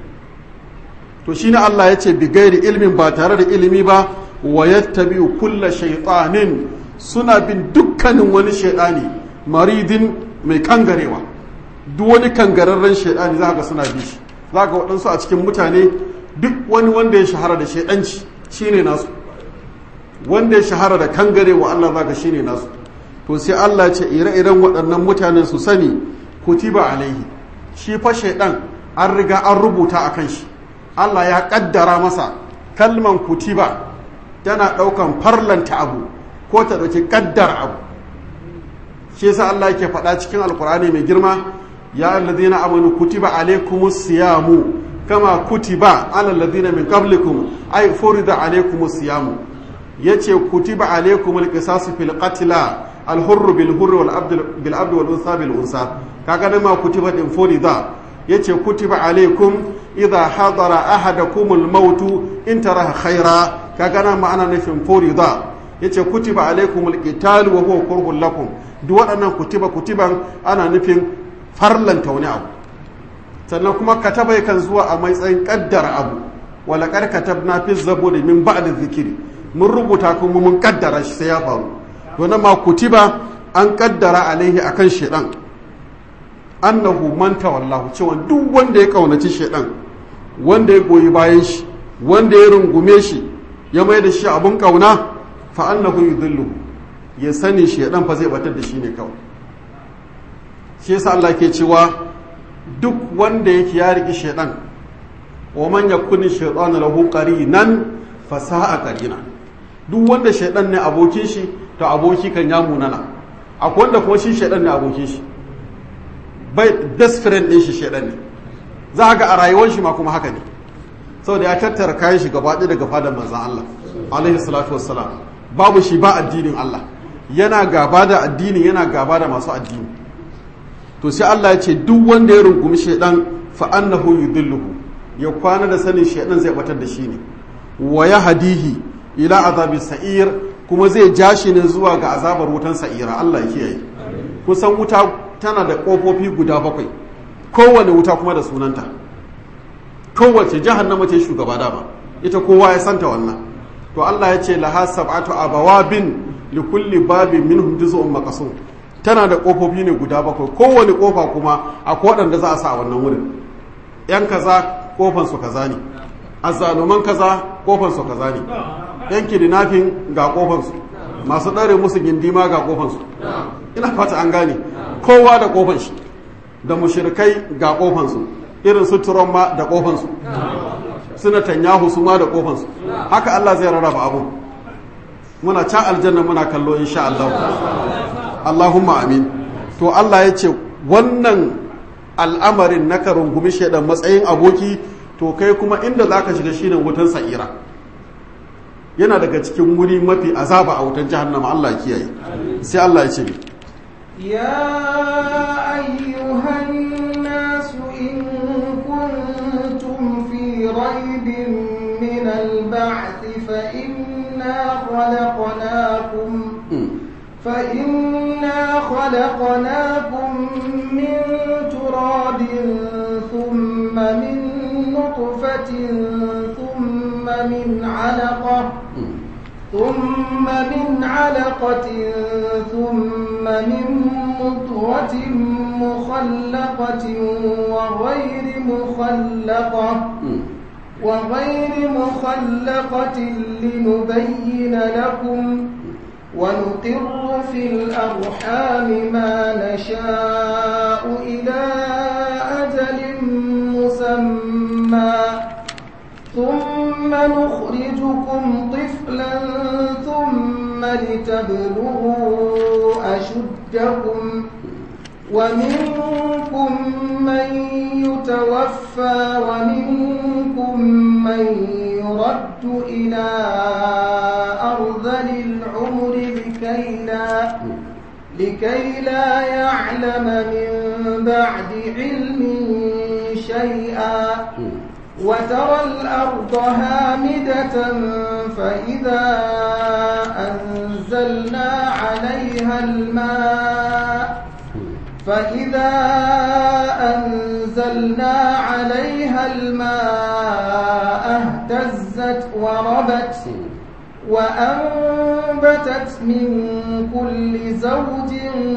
A: to shine Allah ya ce bigairi ilmin ba tare da ilimi ba wa yattabi'u kulla shaytanin suna bin dukkanin wani shaydani maridin mai kangarewa duk wani kangararren shaydani za ga suna bi shi za ga waɗansu a cikin mutane duk wani wanda ya shahara da shaidanci shine nasu wanda ya shahara da kangarewa Allah za ga shine nasu to sai Allah ce ire-iren waɗannan mutanen su sani kutiba alaihi shi fa shaidan an riga an rubuta a kan shi Allah ya kaddara masa kalman kutiba tana ɗaukan farlanta abu ko ta ɗauki kaddar abu shi yasa Allah yake faɗa cikin alkur'ani mai girma ya alladhina amanu kutiba alaikumus siyamu kama kutiba ala alladhina min qablikum ay furida alaikumus siyamu yace kutiba alaikumul qisasu fil qatla al hurr bil hurr wal abd bil abd wal unsa bil unsa kaga nan ma kutiba din furida yace kutiba alaikum idha hadara ahadakumul mautu in taraha khaira kaga nan ma ana nufin furida yace kutiba alaikumul qital wa huwa kurhun lakum duk waɗannan kutiba kutiban ana nufin farlanta wani abu sannan kuma kataba yakan zuwa a matsayin kaddara abu wala kar katabna fi zaburi min ba'd zikiri mun rubuta kuma mun kaddara shi sai ya faru to nan ma kutiba an kaddara alaihi akan shedan annahu man tawallahu cewa duk wanda ya kaunaci shedan wanda ya goyi bayan shi wanda ya rungume shi ya mai da shi abun kauna fa annahu yudhillu ya sani shedan fa zai batar da shi ne kawai shi yasa Allah ke cewa duk wanda yake ya riki shedan wa man yakuni shaytanu lahu qarinan fa sa'a qarina duk wanda shedan ne abokin shi to aboki kan ya munana akwai wanda kuma shi shedan ne abokin shi bai best friend din shi shedan ne za ga a rayuwar shi ma kuma haka ne saboda ya tattara kayan shi gaba daga fadar manzon Allah alaihi salatu wassalam babu shi ba addinin Allah yana gaba da addini yana gaba da masu addini to sai Allah ya ce duk wanda ya rungumi shaidan fa annahu yudilluhu ya kwana da sanin shaidan zai batar da shi ne wa hadihi ila azabi sa'ir kuma zai ja shi ne zuwa ga azabar wutan sa'ira Allah ya kiyaye kusan wuta tana da kofofi guda bakwai kowane wuta kuma da sunanta kowace jahannama ce shugaba dama ita kowa ya santa wannan to Allah ya ce laha sab'atu abawabin likulli babin minhum juz'un maqsum tana da kofofi ne guda bakwai kowane kofa kuma akwai waɗanda za a sa a wannan wurin yan kaza kofan su kaza ne azzaluman kaza kofan su kaza ne yan kidnapping ga kofan su masu ɗare musu gindima ga kofan su ina fata an gane kowa da kofan shi da mushrikai ga kofan su irin su turon ma da kofan su suna tanyahu su ma da kofan su haka Allah zai rarraba abu muna can aljanna muna kallo insha Allah Allahumma amin to Allah ya ce wannan al'amarin na ka rungumi shaidan matsayin aboki to kai kuma inda za ka shiga shine wutan sa'ira yana daga cikin wuri mafi azaba a wutan jahannama Allah kiyaye sai Allah ya ce
B: يا أيها الناس إن كنتم في ريب من البعث فإنا خلقناكم فإنا خلقناكم من تراب ثم من نطفة ثم من علقة ثم من علقة ثم من مضغة مخلقة وغير مخلقة وغير مخلقة لنبين لكم ونقر في الأرحام ما نشاء إلى أجل مسمى ثم نخرج لتبلغوا أشدكم ومنكم من يتوفى ومنكم من يرد إلى أرذل العمر لكي لا لكي لا يعلم من بعد علم شيئا وترى الأرض هامدة فإذا أنزلنا عليها الماء فإذا أنزلنا عليها الماء اهتزت وربت وأنبتت من كل زوج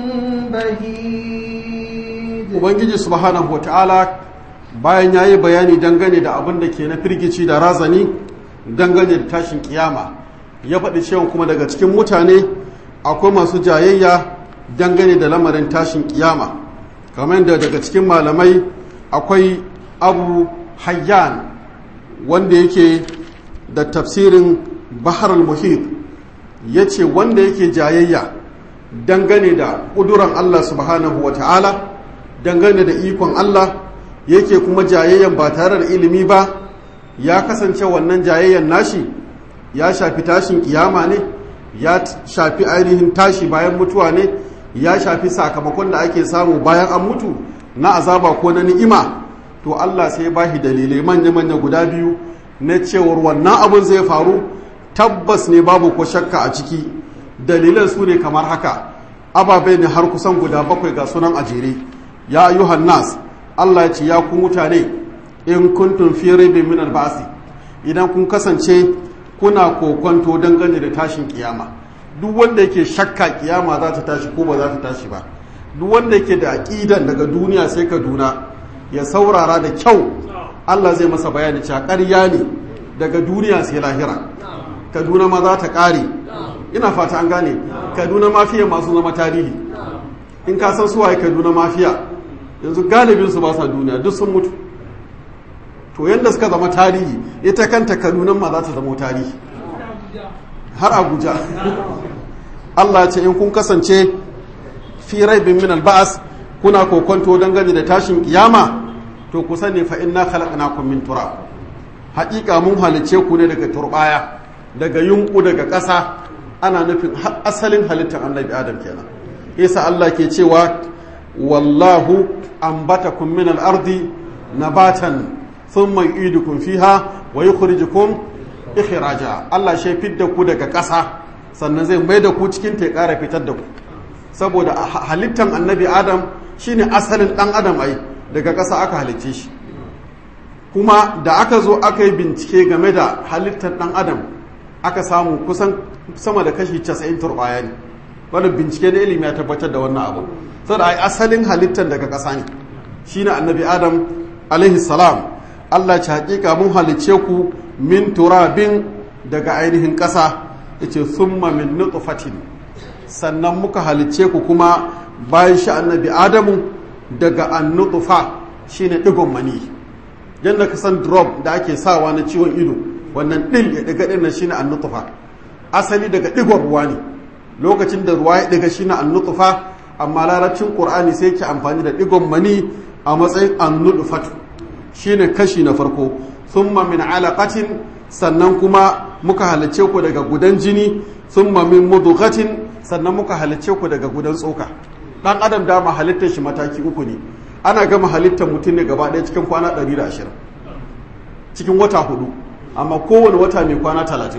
B: بهيج
A: ubangiji subhanahu wataala bayan ya yi bayani dangane da abin da ke na firgici da razani dangane da tashin kiyama ya faɗi cewa kuma daga cikin mutane akwai masu jayayya dangane da lamarin tashin kiyama kamar yadda daga cikin malamai akwai abu hayyan wanda yake da tafsirin bahar al-muhit ya ce wanda yake jayayya dangane da ƙuduran allah subhanahu wa ta'ala dangane da ikon allah yake kuma jayayyan ba tare da ilimi ba ya kasance wannan jayayyan nashi ya shafi tashin kiyama ne ya shafi ainihin tashi bayan mutuwa ne ya shafi sakamakon da ake samu bayan an mutu na azaba ko na ni'ima to Allah sai ba shi dalilai manya-manya guda biyu na cewar wannan abin zai faru tabbas ne babu ko shakka a ciki dalilan su ne kamar haka ababai ne har kusan guda bakwai ga sunan a jere ya ayyuhan nas Allah ya ce ya ku mutane in kuntum fi raibin min albasi idan kun kasance kuna kokonto dangane da tashin kiyama duk wanda yake shakka kiyama za ta tashi ko ba za ta tashi ba duk wanda yake da aqidan daga duniya sai kaduna ya saurara da kyau Allah zai masa bayani cewa ƙarya ne daga duniya sai lahira kaduna ma za ta ƙare ina fata an gane kaduna mafiya masu zama tarihi in ka san suwaye kaduna mafiya yanzu galibin su ba sa duniya duk sun mutu to yadda suka zama tarihi ita kanta kadunan ma za ta zama tarihi har abuja Allah ce in kun kasance fi raibin min alba'as kuna kokonto dangane da tashin kiyama to ku sani fa inna khalaqnakum min turab haƙiƙa mun halice ku ne daga turbaya daga yunku daga ƙasa ana nufin asalin halittar annabi adam kenan isa Allah ke cewa wallahu ambatakum min al-ardi nabatan thumma yu'idukum fiha wa yukhrijukum ikhraja Allah shi fidda ku daga ƙasa sannan zai mai da ku cikin ta ƙara fitar da ku saboda halittan annabi adam shine asalin dan adam ai daga ƙasa aka halicce shi kuma da aka zo aka yi bincike game da halittar dan adam aka samu kusan sama da kashi 90 turbaya ne wanda bincike na ilimi ya tabbatar da wannan abu saboda ai asalin halittar daga ƙasa ne shine annabi adam alaihi salam Allah ci hakika mun halicce ku min turabin daga ainihin ƙasa yace summa min nutfatin sannan muka halicce ku kuma bayan shi annabi adamu daga annutfa shine digon mani yadda ka san drop da ake sawa na ciwon ido wannan ɗin ya ɗiga ɗin nan shine annutfa asali daga ɗigon ruwa ne lokacin da ruwa ya ɗiga shine annutfa amma larabcin qur'ani sai ke amfani da ɗigon mani a matsayin annutfatu shine kashi na farko thumma min alaqatin sannan kuma muka halicce ku daga gudan jini thumma min mudghatin sannan muka halicce ku daga gudan tsoka dan adam dama halittar shi mataki uku ne ana gama halittar mutum ne gaba ɗaya cikin kwana 120 cikin wata hudu amma kowane wata mai kwana 30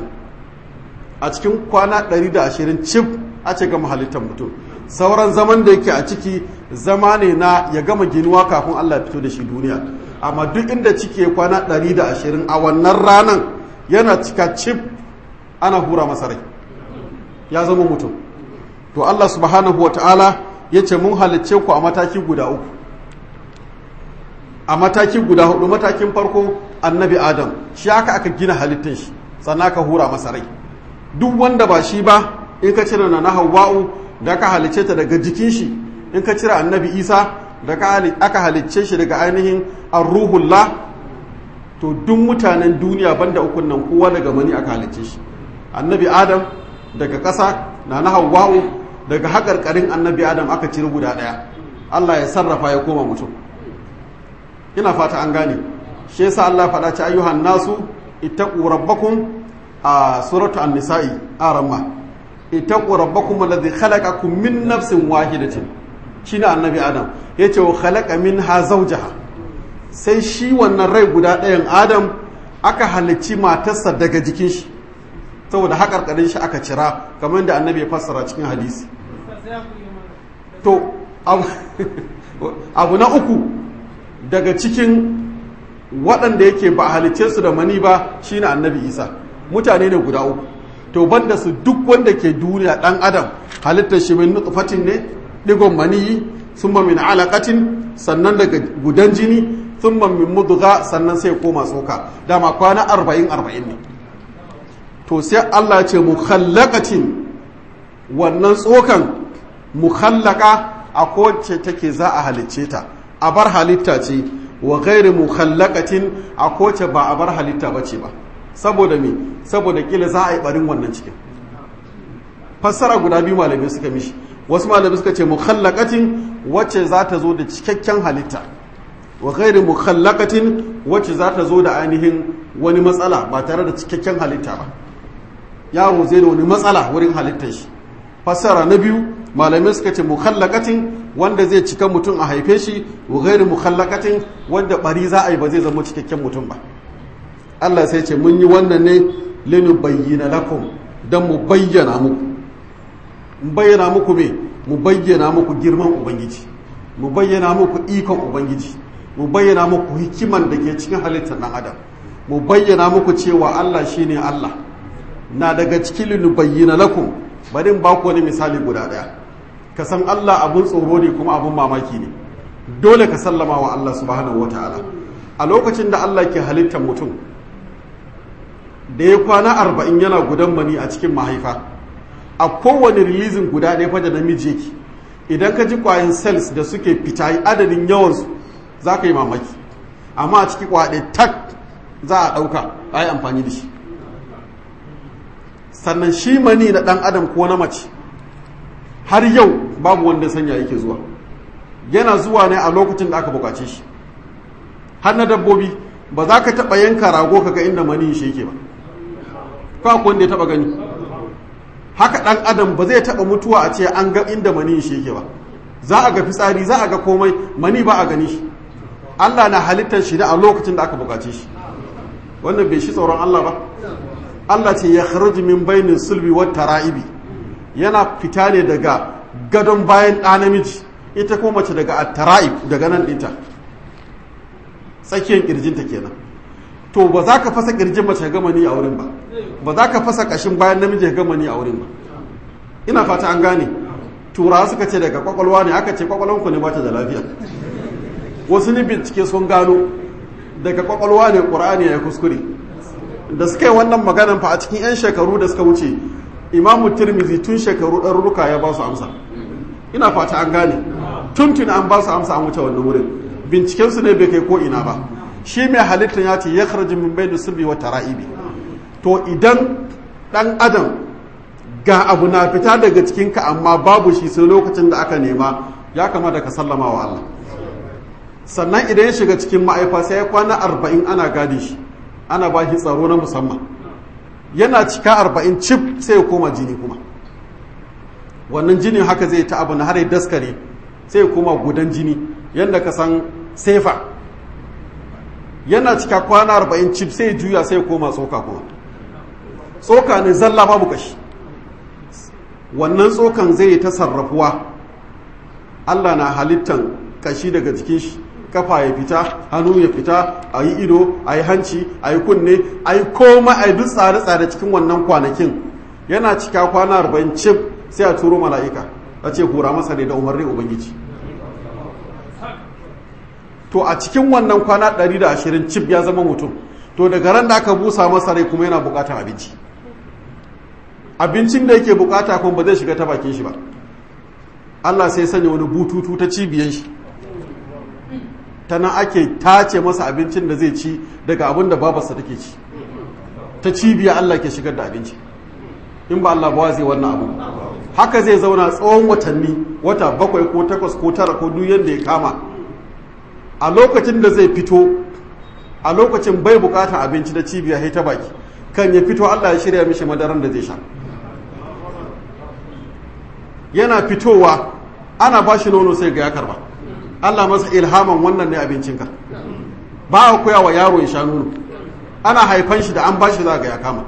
A: a cikin kwana 120 cif a ce gama halittar mutum sauran zaman da yake a ciki zama ne na ya gama ginuwa kafin Allah fito da shi duniya amma duk inda ciki ya kwana 120 a wannan ranan yana cika cif ana hura masa rai ya zama mutum to Allah subhanahu wa ta'ala ya ce mun halicce ku a mataki guda uku a mataki guda hudu matakin farko annabi adam shi aka aka gina halittar shi sannan aka hura masa rai duk wanda ba shi ba in ka cire na hawa'u da aka halicce ta daga jikin shi in ka cire annabi isa da aka halicce shi daga ainihin arruhullah to duk mutanen duniya banda ukun nan kowa daga mani aka halicce shi annabi adam daga ƙasa na na hawwa'u daga haƙarƙarin annabi adam aka ciri guda ɗaya Allah ya sarrafa ya koma mutum ina fata an gane shi yasa Allah faɗa ci ayyuhan nasu ittaqu rabbakum a suratu an-nisa'i aramma ittaqu rabbakum alladhi khalaqakum min nafsin wahidatin shine annabi adam yace wa khalaqa minha zawjaha sai shi wannan rai guda ɗayan adam aka halicci matarsa daga jikin shi saboda haƙarƙarin shi aka cira kamar da annabi ya fassara cikin hadisi to abu na uku daga cikin waɗanda yake ba halicce su da mani ba shine annabi isa mutane ne guda uku to banda su duk wanda ke duniya ɗan adam halittar shi min nutfatin ne digon maniyi summa min alaqatin sannan daga gudan jini summa min mudgha sannan sai koma tsoka dama kwana arba'in arba'in ne to sai Allah ce mukhallaqatin wannan tsokan mukhallaka a kowace take za a halicce ta a bar halitta ce wa gairi mukhallaqatin a kowace ba a bar halitta bace ba saboda me saboda kila za a yi barin wannan cikin fassara guda biyu malamai suka mishi wasu malamai suka ce mukhallaqatin wacce za ta zo da cikakken halitta wa gairi mukhallaqatin wacce za ta zo da ainihin wani matsala ba tare da cikakken halitta ba yaro zai da wani matsala wurin halittar shi fassara na biyu malamai suka ce mukhallaqatin wanda zai cika mutum a haife shi wa gairi mukhallaqatin wanda bari za a yi ba zai zama cikakken mutum ba Allah sai ce mun yi wannan ne linu bayyana lakum dan mu bayyana muku mu bayyana muku me mu bayyana muku girman ubangiji mu bayyana muku ikon ubangiji mu bayyana muku hikiman da ke cikin halittar dan adam mu bayyana muku cewa Allah shine Allah na daga cikin linu bayyana lakum bari in baku wani misali guda daya ka san Allah abun tsoro ne kuma abun mamaki ne dole ka sallama wa Allah subhanahu wataala a lokacin da Allah ke halittar mutum da ya kwana arba'in yana gudan mani a cikin mahaifa a kowane rilizin guda ɗaya fa da namiji yake idan ka ji kwayan cells da suke fita adadin yawansu za ka yi mamaki amma a ciki kwaɗe tak za a ɗauka a yi amfani da shi sannan shi mani na ɗan adam ko na mace har yau babu wanda sanya yake zuwa yana zuwa ne a lokacin da aka bukace shi har na dabbobi ba za ka taɓa yanka rago kaga inda mani shi yake ba kwa wanda ya taɓa gani haka ɗan adam ba zai taɓa mutuwa a ce an ga inda mani shi yake ba za a ga fitsari za a ga komai mani ba a gani shi Allah na halittar shi da a lokacin da aka bukace shi wannan bai shi tsoron Allah ba Allah ce ya kharuji min bainin sulbi wa tara'ibi yana fita ne daga gadon bayan ɗa namiji ita kuma mace daga at-tara'ib daga nan ɗinta tsakiyar kirjinta kenan to ba za ka fasa kirjin mace gama ni a wurin ba ba za ka fasa kashin bayan namiji gama ni a wurin ba ina fata an gane turawa suka ce daga kwakwalwa ne aka ce kwakwalwanku ne bata da lafiya wasu ni bincike sun gano daga kwakwalwa ne ƙur'ani ya kuskure da suka yi wannan maganan fa a cikin 'yan shekaru da suka wuce imamu tirmizi tun shekaru ɗarurruka ya ba su amsa ina fata an gane tuntun an ba su amsa an wuce wannan wurin bincikensu ne bai kai ko ina ba shi mai halittar ya ce ya kharji min bai sulbi wa tara'ibi to idan dan adam ga abu na fita daga cikinka amma babu shi sai lokacin da aka nema ya kamata ka sallama wa Allah sannan idan ya shiga cikin ma'aifa sai ya kwana arba'in ana gadi shi ana ba shi tsaro na musamman yana cika arba'in cif sai ya koma jini kuma wannan jinin haka zai ta abu na har ya daskare sai ya koma gudan jini yadda ka san sefa yana cika kwana arba'in cif sai juya sai koma tsoka kuma tsoka ne zalla babu kashi wannan tsokan zai yi ta sarrafuwa allah na halittan kashi daga jikin shi kafa ya fita hannu ya fita a yi ido a yi hanci a yi kunne a yi koma a yi duk tsare-tsare cikin wannan kwanakin yana cika kwana arba'in cif sai a turo mala'ika a ce hura masa ne da umarnin ubangiji to a cikin wannan kwana 120 cif ya zama mutum to daga ran da aka busa masa rai kuma yana bukatar abinci abincin da yake bukata kuma ba zai shiga ta bakin shi ba Allah sai sanya wani bututu ta cibiyan shi ta nan ake tace masa abincin da zai ci daga abin da babarsa take ci ta cibiya Allah ke shigar da abinci in ba Allah ba zai wannan abu haka zai zauna tsawon watanni wata bakwai ko takwas ko tara ko duk yadda ya kama a lokacin da zai fito a lokacin bai bukatar abinci da cibiya ta baki kan ya fito Allah ya shirya mishi madaran da zai sha yana fitowa ana ba shi nono sai ga ya karba Allah masa ilhaman wannan ne abincinka ba a koya wa yaro ya sha nono ana haifan shi da an ba shi za ga ya kama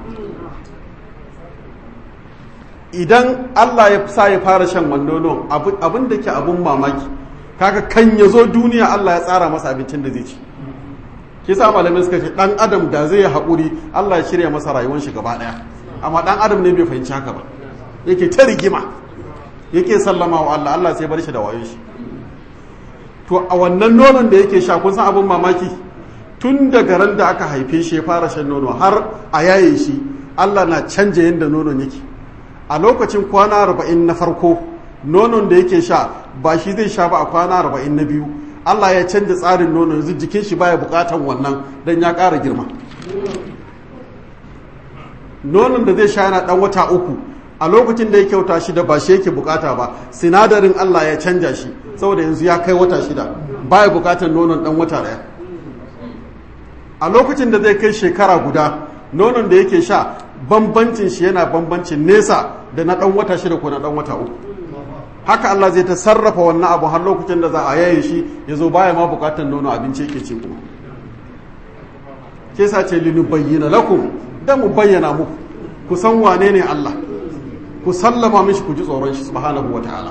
A: idan Allah ya sa ya fara shan wannan abin da ke abin mamaki kaga kan ya zo duniya Allah ya tsara masa abincin da zai ci kisa malamai suka ce dan adam da zai yi haƙuri Allah ya shirya masa rayuwar shi gaba ɗaya amma dan adam ne bai fahimci haka ba yake ta rigima yake sallama wa Allah Allah sai bar shi da wayo shi to a wannan nonon da yake sha kun san abin mamaki tun daga ran da aka haife shi ya fara shan nono har a yaye shi Allah na canja yadda nonon yake a lokacin kwana arba'in na farko nonon da yake sha ba shi zai sha ba a kwana arba'in na biyu Allah ya canja tsarin nonon yanzu jikin shi baya bukatan wannan don ya ƙara girma nonon da zai sha yana ɗan wata uku a lokacin da ya kyauta shi da ba shi yake bukata ba sinadarin Allah ya canja shi saboda yanzu ya kai wata shida baya bukatan nonon ɗan wata ɗaya a lokacin da zai kai shekara guda nonon da yake sha bambancin shi yana bambancin nesa da na ɗan wata shida ko na ɗan wata uku haka Allah zai ta sarrafa wannan abu har lokacin da za a yaye shi ya zo baya ma bukatar nono abinci yake ci kuma ke sa ce linu bayyana lakum da mu bayyana muku ku san wane ne Allah ku sallama mishi ku ji tsoron shi subhanahu wa ta'ala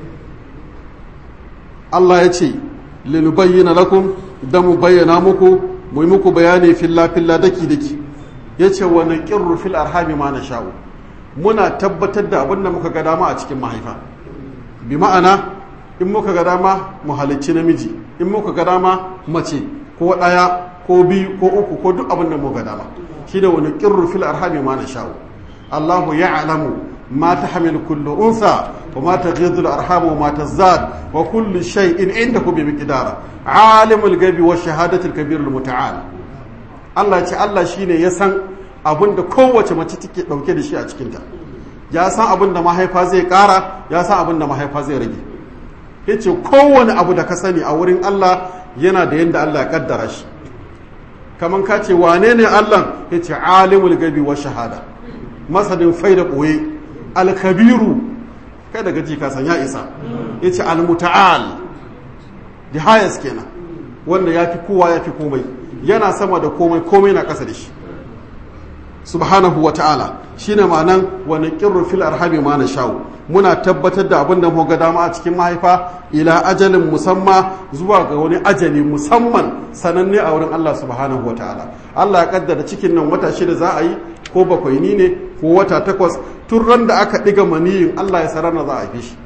A: Allah ya ce linu bayyana lakum da mu bayyana muku mu yi muku bayani filla filla daki daki ya ce wa naqirru fil arhami ma nasha'u muna tabbatar da abin da muka ga dama a cikin mahaifa bi ma'ana in muka ga dama mu halicci namiji in muka ga dama mace ko ɗaya ko biyu ko uku ko duk abin da muka ga dama shi da wani ƙirru fil arhami ma na sha'u Allahu ya'lamu ma tahmil kullu unsa wa ma taghidhu al-arham wa ma tazdad wa kullu shay'in indahu bi miqdar alimul ghaibi wa shahadati al-kabir al-muta'al Allah ce Allah shine ya san abin da kowace mace take dauke da shi a cikinta ya san abin da mahaifa zai kara ya san abin da mahaifa zai rage ya ce kowane abu da ka sani a wurin Allah yana da yadda Allah ya kaddara shi kamar ka ce wane ne Allah ya ce alimul gabi wa shahada masanin fai da ɓoye alkabiru kai daga ji kasan ya isa ya ce almuta'al the highest kenan wanda ya fi kowa ya fi komai yana sama da komai komai na ƙasa da shi subhanahu wa ta'ala shi ne ma'anan wani ƙirru fil arhami ma na shawo muna tabbatar da abin da muka dama a cikin mahaifa ila ajalin musamma zuwa ga wani ajali musamman sananne a wurin Allah subhanahu wa ta'ala Allah ya kaddara cikin nan wata shida za a yi ko bakwai ni ne ko wata takwas tun ran da aka ɗiga maniyin Allah ya sarana za a haife shi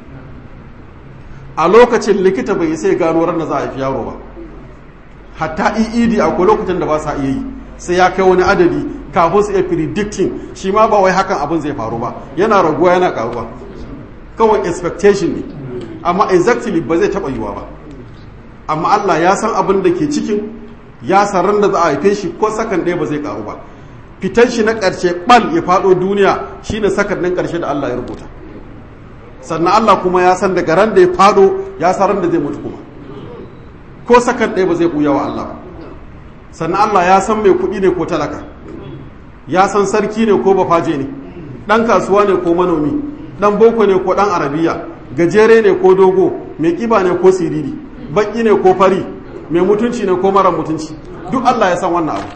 A: a lokacin likita bai sai gano ran da za a haifi yaro ba hatta EED akwai lokacin da ba sa iya yi sai ya kai wani adadi kafin su iya predicting shi ma ba wai hakan abin zai faru ba yana raguwa yana karuwa kawai expectation ne amma exactly ba zai taba yiwa ba amma Allah ya san abin da ke cikin ya san ran da za a haife shi ko sakan ɗaya ba zai karu ba fitan shi na ƙarshe ɓal ya faɗo duniya shine sakan ɗin ƙarshe da Allah ya rubuta sannan Allah kuma ya san daga ran da ya faɗo ya san ran da zai mutu kuma ko sakan ɗaya ba zai ɓuya wa Allah ba sannan Allah ya san mai kuɗi ne ko talaka ya san sarki ne ko bafaje ne ɗan kasuwa ne ko manomi ɗan boko ne ko ɗan arabiya gajere ne ko dogo mai ƙiba ne ko siriri baƙi ne ko fari mai mutunci ne ko mara mutunci duk Allah ya san wannan abu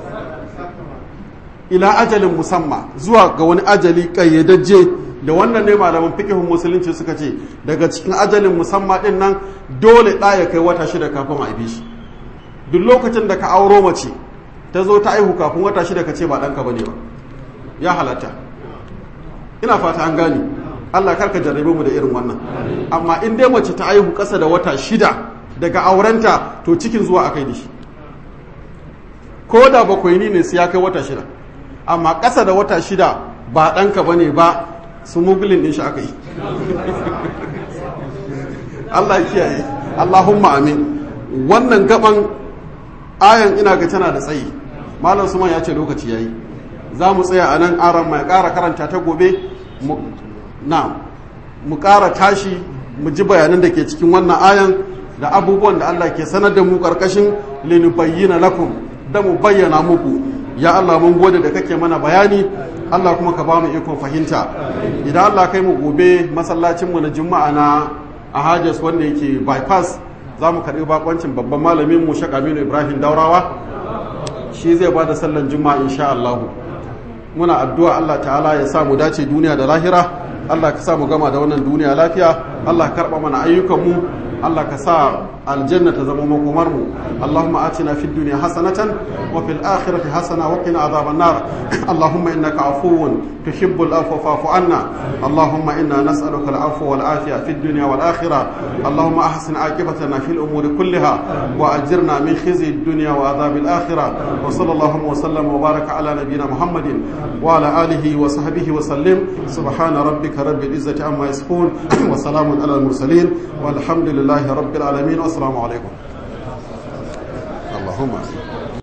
A: ila ajalin musamma zuwa ga wani ajali ƙayyadajje da wannan ne malaman fiƙihun musulunci suka ce daga cikin ajalin musamma ɗin nan dole ɗa ya kai wata shida kafin a haife shi duk lokacin da ka auro mace ta zo ta aihu kafin wata shida ka ce ba ɗanka ba ne ba ya halatta ina fata an gane allah karka jarrabe mu da irin wannan amma in dai mace ta aihu ƙasa da wata shida daga aurenta to cikin zuwa a kai da shi ko da bakwai ne sai ya kai wata shida amma ƙasa da wata shida ba ɗanka ba ne ba su mugulin ɗin shi aka yi allah kiyaye allahumma amin wannan gaban ayan ina ga tana da tsayi malam suman ya ce lokaci yayi za mu tsaya a nan aran mai ƙara karanta ta gobe na mu ƙara tashi mu ji bayanan da ke cikin wannan ayan da abubuwan da Allah ke sanar da mu ƙarƙashin linubayyana lakum da mu bayyana muku ya Allah mun gode da kake mana bayani Allah kuma ka ba mu ikon fahimta idan Allah kai mu gobe masallacin mu na juma'a na ahajas wanda yake bypass za mu karɓi bakoncin babban malamin mu Sheikh Aminu Ibrahim Daurawa shi zai ba da sallan juma'a insha Allah muna addu'a Allah ta'ala ya sa mu dace duniya da lahira Allah ka sa mu gama da wannan duniya lafiya Allah ka karɓa mana ayyukanmu Allah ka sa aljanna ta zama makomar mu Allahumma atina fid dunya hasanatan wa fil akhirati hasana wa qina adhaban nar Allahumma innaka afuwun tuhibbul afwa fa'fu anna Allahumma inna nas'aluka al afwa wal afiya fid dunya wal akhirah Allahumma ahsin aqibatana fil umuri kulliha wa ajirna min khizyi ad dunya wa adhab al akhirah wa sallallahu wa sallam wa baraka ala nabiyyina Muhammadin wa ala alihi wa sahbihi wa sallim subhana rabbika rabbil izzati amma yasifun wa salamun ala al mursalin والحمد لله رب العالمين والسلام عليكم اللهم